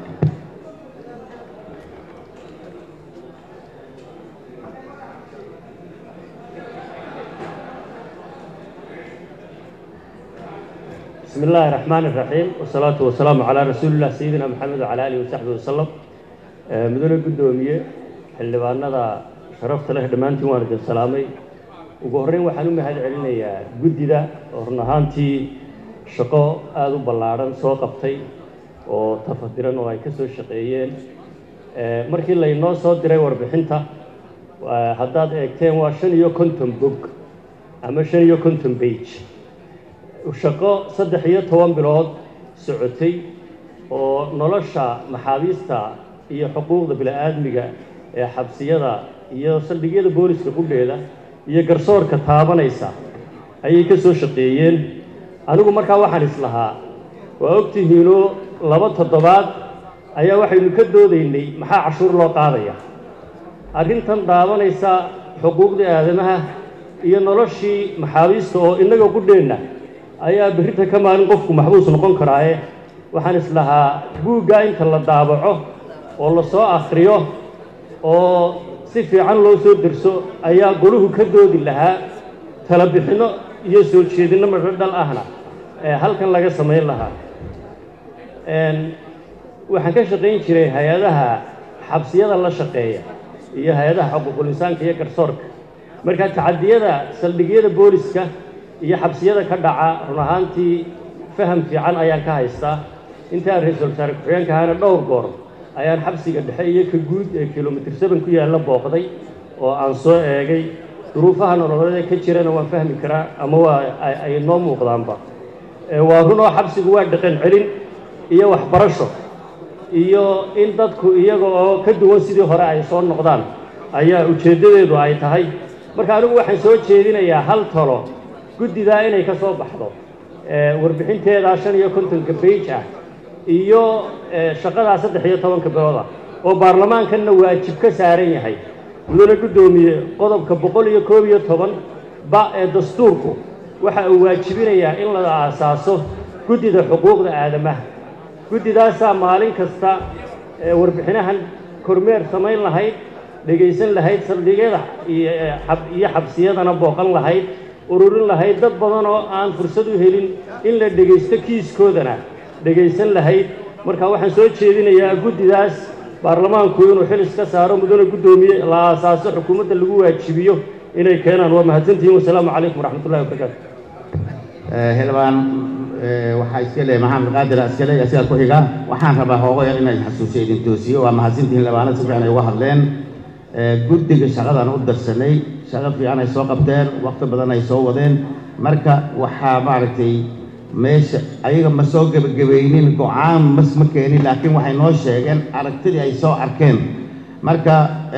بسم الله الرحمن الرحيم والصلاة والسلام على رسول الله سيدنا محمد وعلى آله وصحبه وسلم مدن قدومية xildhibaanada sharafta leh dhammaantiin waan idin salaamay ugu horreyn waxaan u mahad celinayaa guddida oo run ahaantii shaqo aada u ballaadhan soo qabtay oo tafadiran oo ay ka soo shaqeeyeen markii laynoo soo diray warbixinta haddaad eegteen waa shan iyo konton bog ama shan iyo konton bage shaqo saddex iyo toban bilood socotay oo nolosha maxaabiista iyo xuquuqda bini-aadmiga ee xabsiyada iyo saldhigyada booliska qudheeda iyo garsoorka taabanaysa ayay ka soo shaqeeyeen anigu markaa waxaan islahaa waa ogtihiinoo laba toddobaad ayaa waxaynu ka doodaynay maxaa cashuur loo qaadaya arrintan daabanaysa xuquuqdii aadamaha iyo noloshii maxaabiista oo innaga qudheenna ayaa berrinta ka maalin qofku maxbuus noqon karaaye waxaan islahaa buugga inta la daabaco oo la soo akhriyo oo si fiican loo soo derso ayaa goluhu ka doodi lahaa tala bixinno iyo soo jeedinno madho dhal ahna ee halkan laga samayn lahaa waxaan ka shaqayn jiray hay-adaha xabsiyada la shaqeeya iyo hay-adaha xuquuqul insaanka iyo garsoorka marka tacadiyada saldhigyada booliska iyo xabsiyada ka dhaca run ahaantii faham fiican ayaan ka haystaa intaan ra-iisul wasaare ku-xigeenka ahana dhowr goor ayaan xabsiga dhexe iyo ka guud ee kilomitr seven ku yaalla booqday oo aan soo eegay duruufaha nololeed ka jirana waan fahmi karaa ama waa ay noo muuqdaanba waa run oo xabsigu waa dhaqan celin iyo waxbarasho iyo in dadku iyaga oo ka duwan sidii hore ay soo noqdaan ayaa ujeeddadeedu ay tahay marka anigu waxaan soo jeedinayaa hal talo guddidaa inay ka soo baxdo warbixinteedaa shan iyo kontonka bage ah iyo shaqadaa saddex iyo tobanka bilood ah oo baarlamaankanna waajib ka saaran yahay mudane guddoomiye qodobka boqol iyo koob iyo toban ba ee dastuurku waxa uu waajibinayaa in la aasaaso guddida xuquuqda aadamaha guddidaasaa maalin kasta warbixinahan kormeer samayn lahayd dhegaysan lahayd saldhigyada iyo xabsiyadana booqan lahayd ururin lahayd dad badan oo aan fursad u helin in la dhegaysto kiiskoodana dhegaysan lahayd marka waxaan soo jeedinayaa guddidaas baarlamaanku inuu xil iska saaro mudane guddoomiye la aasaaso xukuumadda lagu waajibiyo inay keenaan waa mahadsantihiin wasalaamu calaykum waraxmatullahi wabarakaatu xildhibaan waxaa iska leeyahay maxamed qaadir iskale asigaa ku xiga waxaan rabaa hoogo yar inay xasuusiyo idin toosiyo waa mahadsantihiin xildhibaanada si fiican ay uga hadleen guddiga shaqadan u darsanay shaqo fiican ay soo qabteen waqti badan ay soo wadeen marka waxaa maaragtay meesha ayaga ma soo gebagabaynin go-aan mas ma keenin laakiin waxay noo sheegeen aragtidii ay soo arkeen marka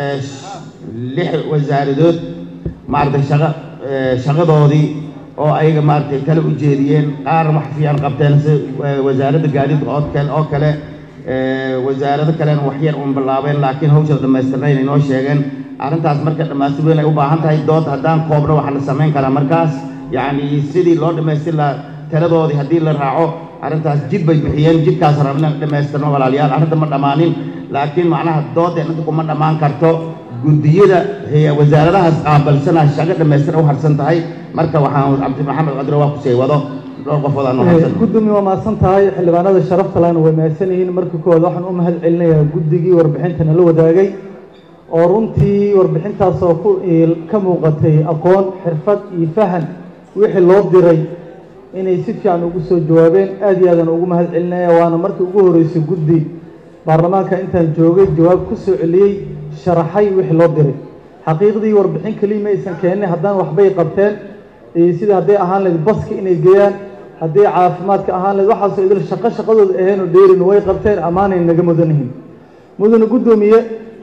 lix wasaaradood maaragtay shaqa shaqadoodii oo ayaga maaragtay kale u jeediyeen qaar wax fiican qabteen si wasaaradda gaadiidka oo kale oo kale wasaarado kalena wax yar uun bilaabeen laakiin hawshada dhammaystirnayn ay noo sheegeen arrintaas marka dhammaystir weyn ay u baahan tahay dood haddaan koobno waxaa la samayn karaa markaas yacni sidii loo dhammaystir lahaa taladoodii haddii la raaco arrintaas jid bay bixiyeen jidkaas rabna dhammaystirno walaalayaal arrinta ma dhammaanin laakiin macnaha doodeen inta kuma dhammaan karto guddiyada wasaaradahaas qaabalsana shaqo dhammaystiran u harsan tahay marka waxaan cabdi maxamed qadre waa kusii wado dhowr qofood aan u harsan gudoomiye waa mahadsan tahay xildhibaanada sharafta lehna way mahadsan yihiin marka koowaad waxaan u mahad celinayaa guddigii warbixinta nala wadaagay oo runtii warbixintaasoo ku ka muuqatay aqoon xirfad iyo fahan wixii loo diray inay si fiican ugu soo jawaabeen aad iyo aadan ugu mahad celinaya waana markii ugu horreysay guddi baarlamaanka intaan joogay jawaab ku soo celiyey sharaxay wixii loo diray xaqiiqdii warbixin keliya ma aysan keenin haddana waxbay qabteen sida hadday ahaan lahayd baska inay geeyaan hadday caafimaadka ahaan lahayd waxaasoo idil shaqo shaqadooda aheenoo dheerin way qabteen ammaanay naga mudan yihiin mudane guddoomiye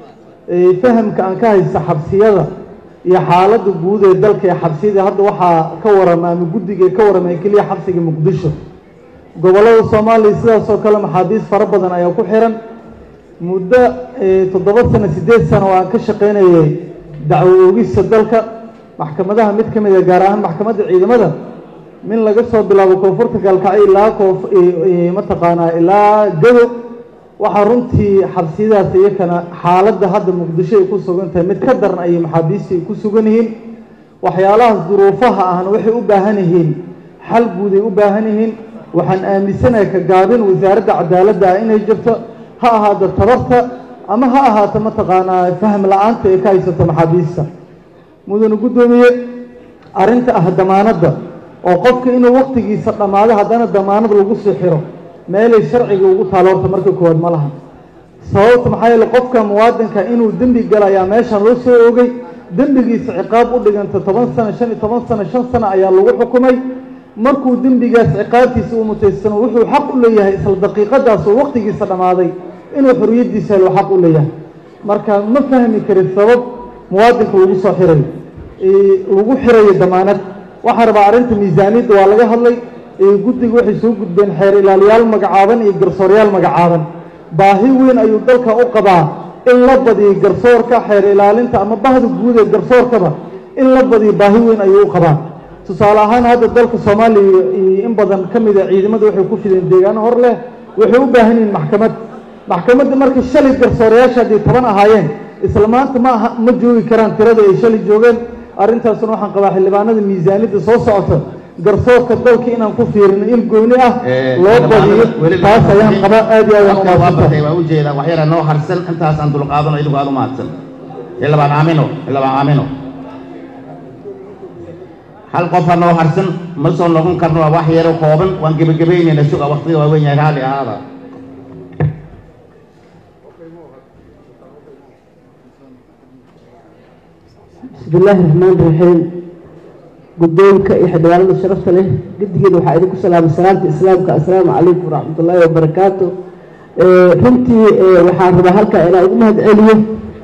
fahamka aan ka haysta xabsiyada iyo xaaladda guud ee dalka ee xabsiyada hadda waxaa ka warama ama guddiga ka warameen keliya xabsiga muqdisho gobollada soomaaliya sidaasoo kale maxaabiis fara badan ayaa ku xiran muddo toddoba sano siddeed sano oo aan ka shaqaynayay dacwo oogista dalka maxkamadaha mid ka mid a gaar ahaan maxkamadda ciidamada min laga soo bilaabo koonfurta gaalkacyo ilaa koof mataqaanaa ilaa gado waxaa runtii xabsiyadaas iyakana xaaladda hadda muqdisho ay ku sugan tahay mid ka daran ayay maxaabiista ay ku sugan yihiin waxyaalahaas duruufaha ahna waxay u baahan yihiin xal guud ay u baahan yihiin waxaan aaminsanahay ka gaabin wasaaradda cadaaladda ah inay jirto ha ahaato tabarta ama ha ahaato mataqaanaa fahm la-aanta ay ka haysato maxaabiista mudane guddoomiye arrinta ah damaanadda oo qofka inuu waktigiisa dhammaado haddana damaanad lagu sii xiro meelay sharciga ugu taalo horta marka koowaad ma laha sababta maxaa yeele qofka muwaadinka inuu dembi gala ayaa meeshan loo soo oogay dembigiisa ciqaab u dhiganta toban sano shan iyo toban sano shan sano ayaa lagu xukumay markuu dembigaas ciqaabtiisa uu mutaysano wuxuu xaq u leeyahay isla daqiiqadaas oo waktigiisa dhammaaday inuu xorriyaddiisa helo xaq u leeyahay marka ma fahmi karin sabab muwaadinka lagu soo xirayo lagu xirayo damaanad waxaa rabaa arrinta miisaaniyadda waa laga hadlay guddiga waxay soo gudbeen xeer ilaaliyaal magacaaban iyo garsooryaal magacaaban baahi weyn ayuu dalka u qabaa in la badiyo garsoorka xeer ilaalinta ama bahda guud ee garsoorkaba in la badiyo baahi weyn ayuu u qabaa tusaale ahaan hadda dalka soomaaliya in badan ka mid a ciidamada waxay ku fideen deegaano hor leh waxay u baahan yihiin maxkamad maxkamadda markay shalay garsoorayaasha haddii toban ahaayeen isla maanta ma aha ma joogi karaan tirada ay shalay joogeen arrintaasuna waxaan qabaa xildhibaanada miisaaniyadda soo socota garsoorka dalka inaan ku fiirino il gooni ah loo badiyo taas ayaan qabaa aad iyo aad waa bartay waa ujeedaa wax yara noo harsan intaas aan dulqaadano idigu aad u mahadsan xildhibaan aamino xildhibaan aamino hal qofa noo harsan ma soo noqon karno waa wax yaro kooban waan gebagabaynayna suga waqtiga waa weyn yahay raalli ahaada بسم الله الرحمن الرحيم قدومك يا حدوان شرفت له قد كده وحيدك السلام السلام السلام السلام عليكم ورحمة الله وبركاته runtii waxaan rabaa halkaa inaan ugu mahad celiyo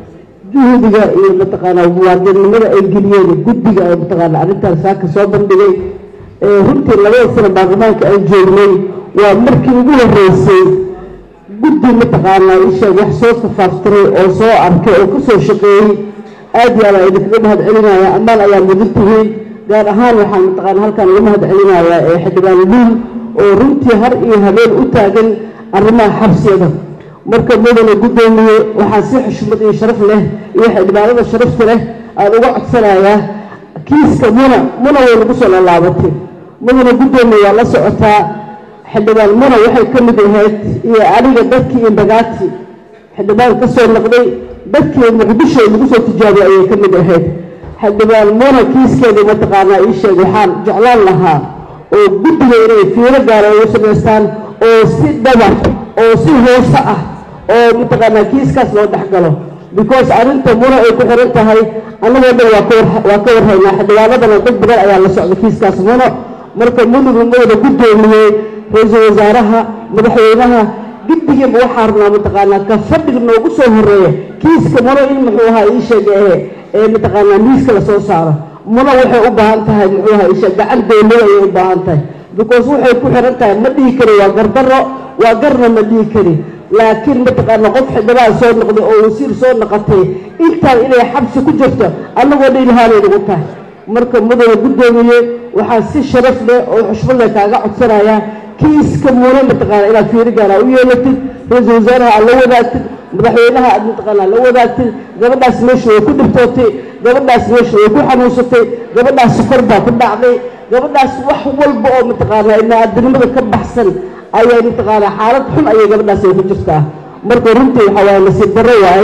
juhdiga iyo mataqaanaa muwaadinimada ay geliyeen guddiga oo mataqaana arrintaas saaka soo bandhigay runtii labada sano baarlamaanka aan joognay waa markii ugu horreysay guddi mataqaanaa isheeg wax soo safaaftiray oo soo arkay oo kasoo shaqeeyey aad iyo aad idinkaga mahad celinaya ammaan ayaa mudan tihiin gaar ahaan waxaan mataqaana halkaan uga mahad celinayaa ee xildhibaan luul oo runtii har iyo habeen u taagan arrimaha xabsiyada marka mudane guddoomiye waxaa si xushmad iyo sharaf leh iyo xildhibaanada sharafta leh aan uga codsanayaa kiiska muna muna way nagu soo laalaabatay mudane guddoomiye waa la socotaa xildhibaan muna waxay ka mid ahayd iyo aniga dadkii iyo bagaati xildhibaan ka soo noqday dadkii muqdisho lagu soo tijaabiyay ayay ka mid ahayd xildhibaan muna kiiskeeda mataqaanaa ii sheeg waxaan jeclaan lahaa oo guddiga inay fiiro gaara ugu samaystaan oo si dhabar oo si hoose ah oo mataqaanaa kiiskaas loo dhex galo because arrinta muna ay ku xiran tahay annagoo dhan waa ka war waa ka warhaynaa xildhibaanadana dad badan ayaa la socda kiiskaas muno marka munugu mawada guddoomiyey ra-iisul wasaaraha madaxweynaha guddigiiba waxaa rabnaa mataqaanaa ka fadhiga noogu soo horeeya kiiska muno in muxuu ahaa ii sheega ee ee mataqaanaa miiska lasoo saaro muno waxay u baahan tahay muxuu ahaa ii sheeg gacan dowlada ayay u baahan tahay because waxay ku xiran tahay ma dhihi kari waa gardaro waa garna ma dhihi kari laakiin mataqaana qof xildhibaan soo noqday oo wasiir soo noqotay intaan inay xabsi ku jirto annagoo dhan ilhaanay nagu tahay marka mudane guddoomiye waxaa si sharaf leh oo xushmad leh kaaga codsanayaa kiiska muune mataqaana inaad fiiri gaara u yeelatid ra-iisul wasaaraha aad la wadaagtid madaxweynaha aad mataqaanaa la wadaagtid gabadhaas meesha way ku dhibtootay gabadhaas meesha way ku xanuunsatay gabadhaas sukor baa ku dhacday gabadhaas wax walba oo mataqaanaa ibni-aadinimada ka baxsan ayay mataqaanaa xaalad xun ayay gabadhaas ay ku jirtaa marka runtii waxaa waaye nasiib darro waaye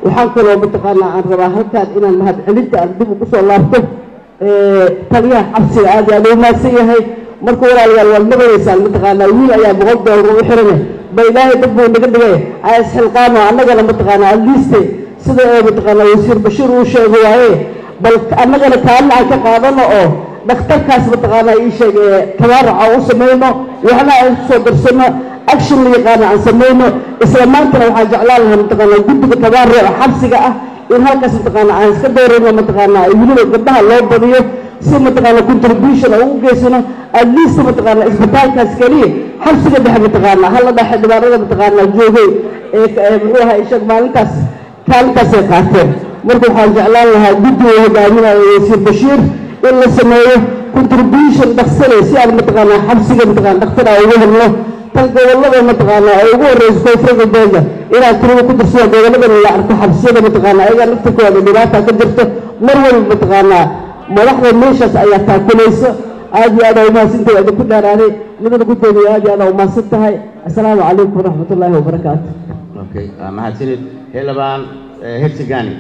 waxaan kaloo mataqaanaa aan rabaa halkaan inaan mahadcelinta aan dib ugu soo laabto taliyaha xabsiga aad iyo aad u mahadsan yahay marka walaalayaal waad maqlaysaan mataqaanaa wiil ayaa boqol doolar ugu xirane ba ilaahay dad buu naga dhigay isxilqaamo annagana mataqaanaa adliiste sida ee mataqaanaa wasiir bashiir uu sheego waaye bal annagana kaalina aan ka qaadano oo dhakhtarkaas mataqaanaa ii sheeg ee tabaaraca u samayno waxna aan kusoo darsano action la yaqaana aan samayno isla maantana waxaan jeclaan lahaa mataqaanaa guddiga tabaarica xabsiga ah in halkaas mataqaanaa aan iska doorayno mataqaanaa weliba gabdhaha loo badiyo si mataqaanaa contribution aan ugu geysano at least mataqaanaa isbitaalkaas keliya xabsiga dhexe mataqaanaa hala dhexe dhibaanada mataqaanaa joogay ee muxuu ahaa isheeg maalintaas kaalintaasay qaateen marka waxaan jeclaan lahaa guddiga hogaaminayo wasiir bashiir in la sameeyo contribution dhaksane si aan mataqaanaa xabsiga mataqaana dhakhtar aan ugu helno tan gobollada mataqaanaa ay ugu horreyso koonfurta beega inaan tirada ku dirsado gobolladana la arko xabsiyada mataqaanaa ayagaa laftirkooda dhibaata ka jirto mar walba mataqaanaa madaxda meeshaas ayaa taakulayso aad iyo aad aa umahadsantahay waa idinku dheeraaday midana guddoomiye aad iyo aad aa umahadsan tahay assalaamu calaykum waraxmatullaahi wabarakaatu okay mahadsanid xildhibaan hersigani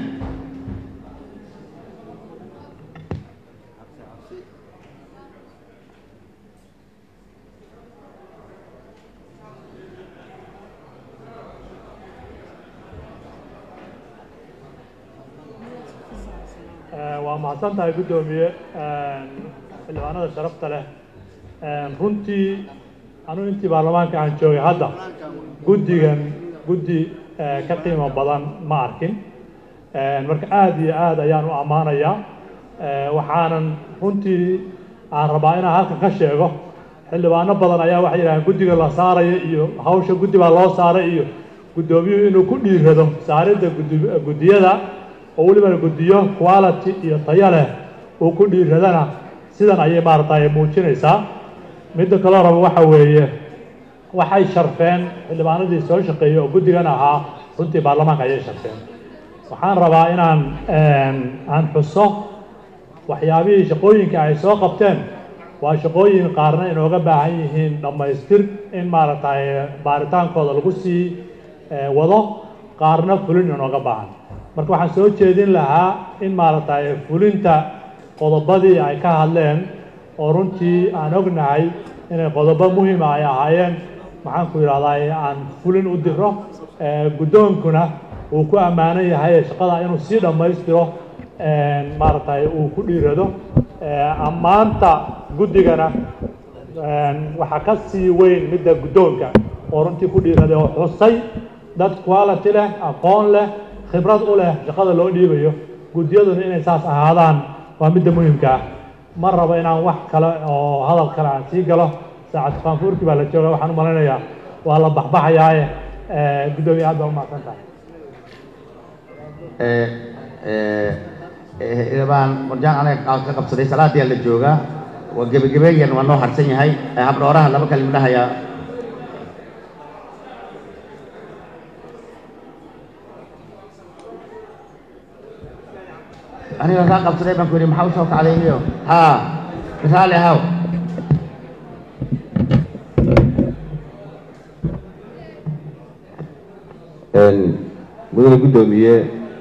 waa mahadsan tahay guddoomiye xildhibaanada sharafta leh runtii anugu intii baarlamaanka aan joogay hadda guddigan guddi ka qiimo badan ma arkin marka aad iyo aad ayaan u ammaanayaa waxaanan runtii aan rabaa inaan halkan ka sheego xildhibaano badan ayaa waxay yidhahdeen guddiga la saaraya iyo hawsha guddi baa loo saaray iyo guddoomiyuhu inuu ku dhiirado saaridda guddiyada oo weliba guddiyo quality iyo tayo leh uu ku dhiiradana sidan ayay maaragtay muujinaysaa midda kaloo raba waxa weeye waxay sharfeen xildhibaanadii soo shaqeeyey oo guddigan ahaa runtii baarlamaanka ayay sharfeen waxaan rabaa inaan aan xuso waxyaabihii shaqooyinka ay soo qabteen waa shaqooyin qaarna inooga baahan yihiin dhammaystir in maaragtay baaritaankooda lagu sii wado qaarna fulin inooga baahan marka waxaan soo jeedin lahaa in maaragtay fulinta qodobadii ay ka hadleen oo runtii aan ognahay inay qodobo muhiima ay ahaayeen maxaan ku yidhahdaa aan fulin u diro guddoonkuna uu ku ammaanan yahay shaqada inuu sii dhammaystiro maaragtay uu ku dhiirado ammaanta guddigana waxaa ka sii weyn midda guddoonka oo runtii ku dhiiraday oo xusay dad quality leh aqoon leh khibrad u leh shaqada loo dhiibayo guddiyaduna inay saas ahaadaan waa midda muhimka ah ma rabo inaan wax kale oo hadal kale aan sii galo saacad qaanfuurkii baa la jooga waxaan u malaynayaa waa la baxbaxayaaye guddoomiye aad baa u mahadsan tahay xildhibaan warjaan anaga ka qabsaday salaadiyaa la joogaa waa gebagebeeyan waa noo harsan yahay habdhooraha laba kalim dhahayaa aniga kaa qabsaday baan ku yidhi maxaa usoo kacday miyo haa raali ahaw mudane guddoomiye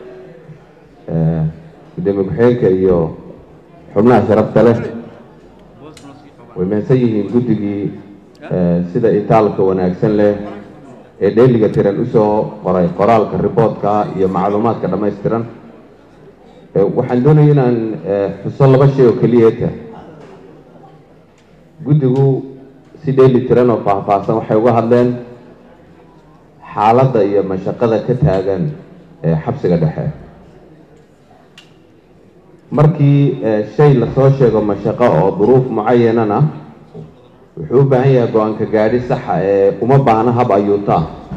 gudoomiye ku-xigeenka iyo xubnaha sharafta leh way mahadsan yihiin guddigii sida itaalka wanaagsan leh ee dheeliga tiran usoo qoray qoraalka riboodka iyo macluumaadka dhammaystiran waxaan doonaya inaan xuso laba shay oo keliyeeta guddigu si dheeli tiran oo faahfaahsan waxay uga hadleen xaaladda iyo mashaqada ka taagan xabsiga dhexe markii shay lasoo sheego mashaqo oo duruuf mucayanan ah wuxuu u baahan yahay go-aanka gaadhi saxa ee uma baahna hab ayuuta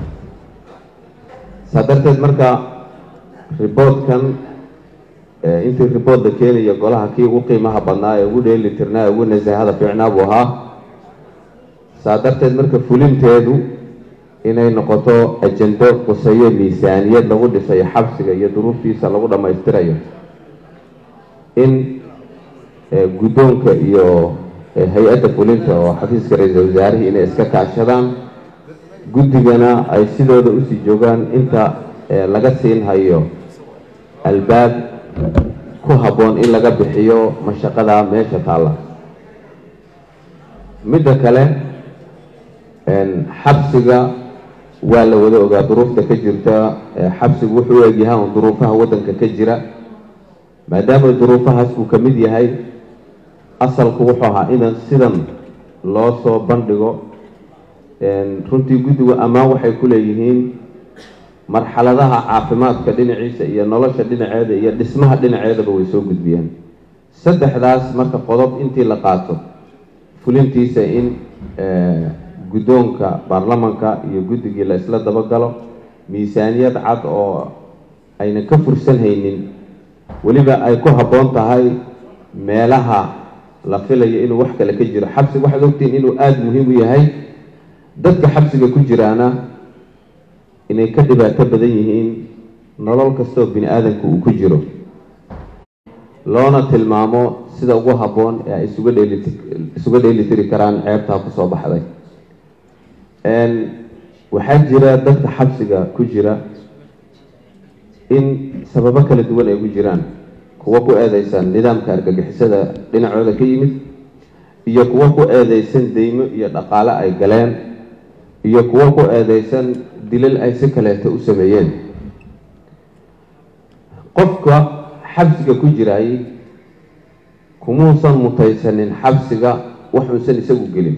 saa darteed marka riboodkan intii ribood la keenayo golaha kii ugu qiimaha badnaa ee ugu dheeli tirnaa ee ugu nasahada fiicnaa buu ahaa saa darteed marka fulinteedu inay noqoto ajendo quseeyo miisaaniyad lagu dhisayo xabsiga iyo duruuftiisa lagu dhammaystirayo in guddoonka iyo hay-adda fulinta oo xafiiska ra-iisal wasaarihii inay iska kaashadaan guddigana ay sidooda usii joogaan inta ee laga siin hayo albaab ku habboon in laga bixiyo mashaqada meesha taalla midda kale xabsiga waa la wada ogaa duruufta ka jirta xabsigu wuxuu u egyahay un duruufaha waddanka ka jira maadaama duruufahaas uu ka mid yahay asalku wuxuu ahaa inan sidan loo soo bandhigo runtii guddigu ammaan waxay ku leeyihiin marxaladaha caafimaadka dhinaciisa iyo nolosha dhinaceeda iyo dhismaha dhinaceedaba way soo gudbiyeen saddexdaas marka qodob intii la qaato fulintiisa in guddoonka baarlamanka iyo guddigii la isla dabagalo miisaaniyad cad oo aynan ka fursan haynin weliba ay ku habboon tahay meelaha la filayo inuu wax kale ka jiro xabsiga waxaad ogtihiin inuu aada muhiim u yahay dadka xabsiga ku jiraana inay ka dhibaato badan yihiin nolol kastoo bini aadamka uu ku jiro loona tilmaamo sida ugu habboon ee ay isuga dheelit isuga dheelitiri karaan ceebtaa kusoo baxday waxaa jira dadka xabsiga ku jira in sababo kala duwan ay ku jiraan kuwo ku eedeysan nidaamka argagixisada dhinacooda ka yimid iyo kuwo ku eedeysan deymo iyo dhaqaale ay galeen iyo kuwo ku eedeysan dilal ay si kaleeto u sameeyeen qofka xabsiga ku jiraay kumuusan mutaysanin xabsiga waxuusan isagu gelin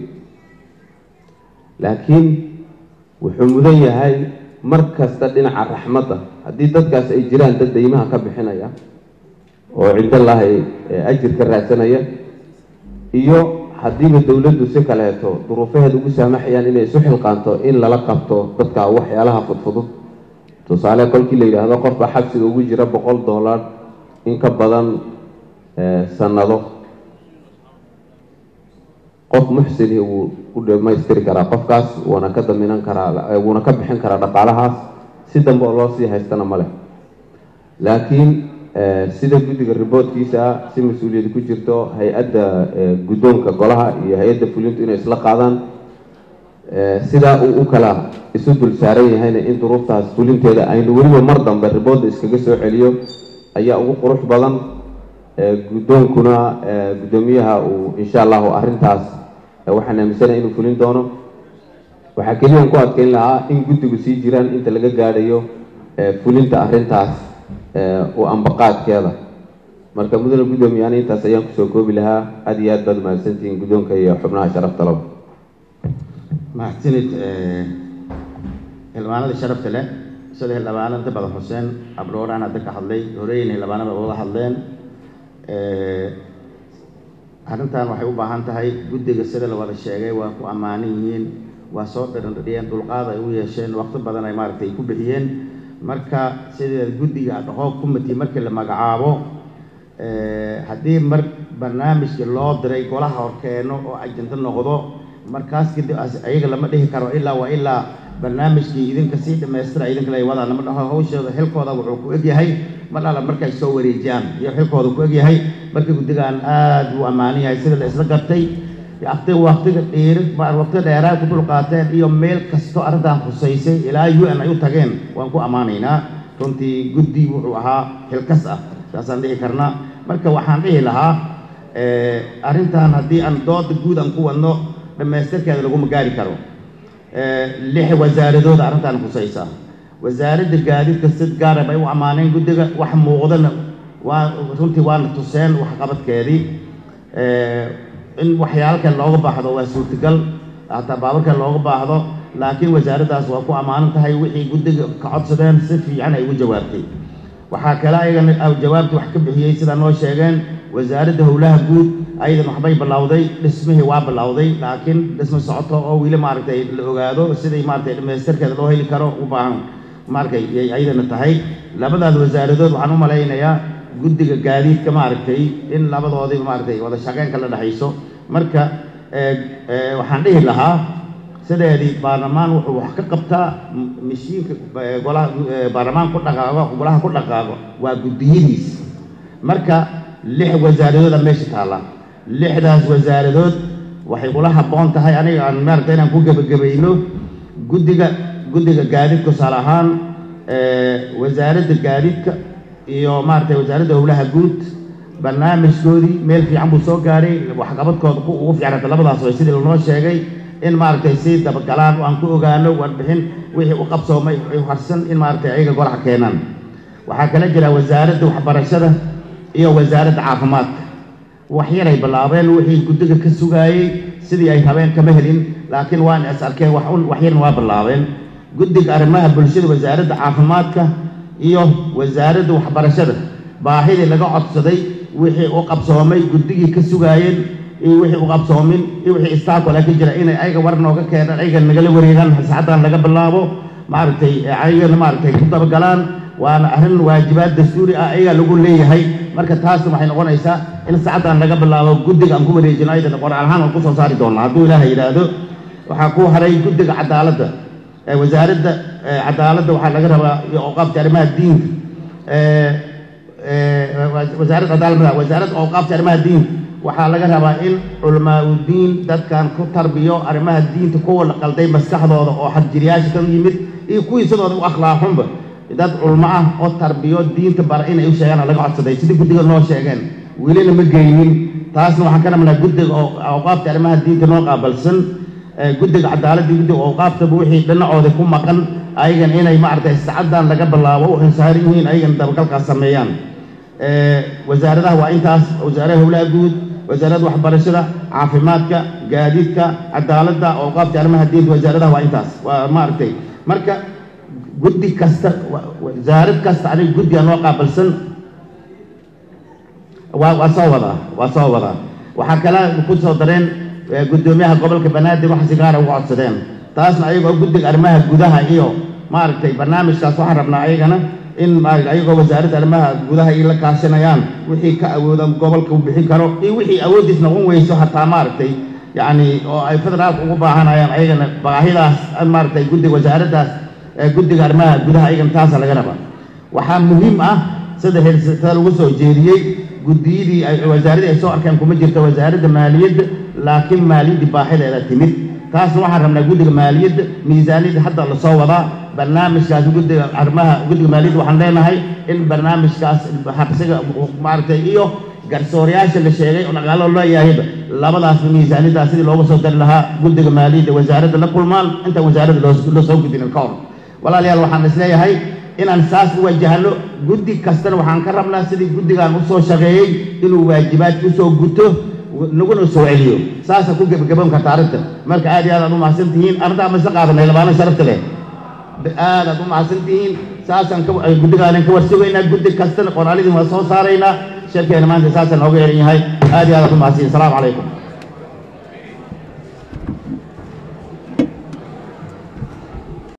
laakiin wuxuu mudan yahay mar kasta dhinaca raxmadda haddii dadkaas ay jiraan dad daymaha ka bixinaya oo cindallaahi ajir ka raadsanaya iyo haddiiba dowladdu si kaleeto duruufaheeda ugu saamaxayaan inay isu xilqaanto in lala qabto dadka waxyaalaha fudfudud tusaale kolkii la yidhaahdo qofka xabsiga ugu jira boqol dollar in ka badan sanado qof muxsini wuu u dhamaystiri karaa qofkaas wuuna ka daminan karaa wuuna ka bixin karaa dhaqaalahaas si dambe oo loo sii haystana ma leh laakiin sida guddiga riboodkiisa si mas-uuliyad ku jirto hay-adda guddoonka golaha iyo hay-adda fulintu inay isla qaadaan sidaa uu u kala isu dul saaran yahayna in duruuftaas fulinteeda aynu weliba mar dambe riboodda iskaga soo celiyo ayaa ugu qurux badan guddoonkuna guddoomiyaha uu insha allahu arrintaas waxaan aaminsanaya inuu fulin doono waxaa keliyan ku adkeyn lahaa in guddigu sii jiraan inta laga gaadhayo fulinta arrintaas u ambaqaadkeeda marka mudane guddoomiye ani intaas ayaan kusoo koobi lahaa aada iyo aad baad mahadsantihiin guddoonka iyo xubnaha sharafta laba mahadsanid xildhibaanada sharafta leh sida xildhibaano inta badan xuseen abdhooraan hadda ka hadlay horeeyna xildhibaanada wada hadleen arrintan waxay u baahan tahay guddiga sida la wada sheegay waa ku ammaanan yihiin waa soo dhirindhiyeen dulqaad ay u yeesheen waqti badan ay maaragtay ku bixiyeen marka sida guddiga adhaqoob committee markii la magacaabo haddii mar barnaamijkii loo diray golaha horkeeno oo ajinto noqdo markaas kadib ayaga lama dhihi karo ilaa waa ilaa barnaamijkii idinka sii dhamaystira idinka lay wadaan lama dhaho hawshooda xilkooda wuxuu ku egyahay mar alla markay soo wareejiyaan iyo xilkooda ku egyahay marka guddigan aada buu ammaanan yahay sida la isla gartay waqti waqtiga dhiiri waqti dheeraa ku dulqaateen iyo meel kasto arrintan khusaysay ilaa u n ay u tageen waan ku ammaanaynaa runtii guddi wuxuu ahaa xilkas ah saasaan dhihi karnaa marka waxaan dhihi lahaa arrintan haddii aan dooda guud aan ku wadno dhammaystirkeeda laguma gaari karo lix wasaaradooda arrintan khusaysa wasaaradda gaadiidka sid gaara bay u ammaaneen guddiga wax muuqdana waa runtii waana tuseen waxqabadkeedii in waxyaalo kale looga baahdo waa suurtagal hataa baabarka looga baahdo laakiin wasaaraddaas waa ku ammaanan tahay wixii guddiga ka codsadeen si fiican ay ugu jawaabtay waxaa kale ayagana jawaabta wax ka bixiyey sidaa noo sheegeen wasaaradda howlaha guud ayadan waxbay bilowday dhismihii waa bilowday laakiin dhismo socoto oo weli maaragtay la ogaado siday maaragtay dhamaystirkeeda loo heli karo u baahan maaragtay yay ayadana tahay labadaas wasaaradood waxaan u malaynayaa guddiga gaadiidka maaragtay in labadoodii maaragtay wada shaqeynka la dhexayso marka waxaan dhihi lahaa sideedii baarlamaan wuxuu wax ka qabtaa mashiinka golaha baarlamaan ku dhaqaaqo golaha ku dhaqaaqo waa guddiyadiis marka lix wasaaradooda meesha taalla lixdaas wasaaradood waxay kula habboon tahay aniga aan maaragta inaan ku gebagabayno guddiga guddiga gaadiid tusaale ahaan wasaaradda gaadiidka iyo maaragtay wasaaradda howlaha guud barnaamijkoodii meel fiican buu soo gaaray waxqabadkooda ku ugu fiicnata labadaas way sidii lanoo sheegay in maaragtay si dabagalaan aan ku ogaano warbixin wixii u qabsoomay harsan in maaragtay ayaga golaha keenaan waxaa kala jira wasaaradda waxbarashada iyo wasaaradda caafimaadka waxyaray bilaabeen wixii guddiga ka sugaayey sidii ay rabeen kama helin laakiin waan is arkeen wax un waxyarna waa bilaabeen guddiga arrimaha bulshada wasaaradda caafimaadka iyo wasaaradda waxbarashada baahidii laga codsaday wixii u qabsoomay guddigii ka sugaayeen iyo wixii u qabsoomin iyo wixii istaakole ka jira inay ayaga war nooga keenaan ayaga nagala wareegaan saacaddan laga bilaabo maaragtay ayagana maaragtay ku dabagalaan waana arrin waajibaad dastuuri ah ayagaa lagu leeyahay marka taasna waxay noqonaysaa in saacaddan laga bilaabo guddiga aan ku wareejino aydan qoraal ahaan aan kusoo saari doonaa hadduu ilaahay yidhaahdo waxaa ku haray guddiga cadaaladda wasaaradda cadaaladda waxaa laga rabaa iyo awqaafta arrimaha diinka wasaaradda cadaaladda wasaaradda awqaafta arrimaha diinka waxaa laga rabaa in culamaa udiin dadkan ku tarbiyo arrimaha diinta kuwa la qalday maskaxdooda oo xadjiriyaasha ka yimid iyo kuwii sidooda u akhlaaqunba dad culmo ah oo tarbiyo diinta bara inay u sheegaan laga codsaday sidii guddiga noo sheegeen welina ma geynin taasna waxaan ka rabnaa guddiga awqaafta arrimaha diinta noo qaabalsan guddiga cadaaladda guddiga awqaaftaba wixii dhinacooda ku maqan ayagan inay maaragtay sacaddan laga bilaabo u insaaran yihiin ayagan dabagalkaas sameeyaan wasaaradaha waa intaas wasaaraha howlaha guud wasaaradda waxbarashada caafimaadka gaadiidka cadaaladda awqaafta arrimaha diinta wasaaradaha waa intaas waa maaragtay marka guddi kasta wasaarad kasta aniga guddiga noo qaabalsan waa waa soo wadaa waa soo wadaa waxaa kale ku soo dareen guddoomiyaha gobolka banaadir wax si gaara uga codsadeen taasna ayagoo guddiga arrimaha gudaha iyo maaragtay barnaamijkaas waxaan rabnaa ayagana in maaragtay ayagoo wasaaradda arrimaha gudaha ay la kaashanayaan wixii ka awooda gobolka uu bixin karo iyo wixii awooddiis noqon weyso hataa maaragtay yacni oo ay federaalka ugu baahanayaan ayagana baahidaas maaragtay guddiga wasaaraddaas guddiga arrimaha gudaha ayagana taasa laga rabaa waxaa muhiim ah sida heersatada lagu soo jeediyey guddiyadii ay wasaaradii ay soo arkeen kuma jirto wasaaradda maaliyadda laakiin maaliyaddii baaxideeda timid taasna waxaan rabnaa guddiga maaliyadda miisaaniyadda hadda lasoo wadaa barnaamijkaas guddiga arrimaha guddiga maaliyadda waxaan leenahay in barnaamijkaas habsiga maaragtay iyo garsoorayaasha la sheegay oo dhaqaalo loo yaahayba labadaasba miisaaniyaddaas sidii looga soo dari lahaa guddiga maaliyadda wasaaradda la kulmaan intaan wasaaradda loo soo gudinin ka hor walaalayaal waxaan isleeyahay inaan saas u wajahno guddi kastana waxaan ka rabnaa sidii guddigan u soo shaqeeyey inuu waajibaadka usoo guto naguna soo celiyo saasa ku gebagaboon karta arrinta marka aad iyo aad aad u mahadsan tihiin arrintaa ma isla qaadanay labaana sharafta leh aad aad u mahadsan tihiin saasaan guddigaanan ka warsugaynaa guddi kastana qoraalidii waa soo saaraynaa shirkeena maanta saasaan nooga yeelan yahay aad iyo aad aad u mahadsan asalaamu calaykum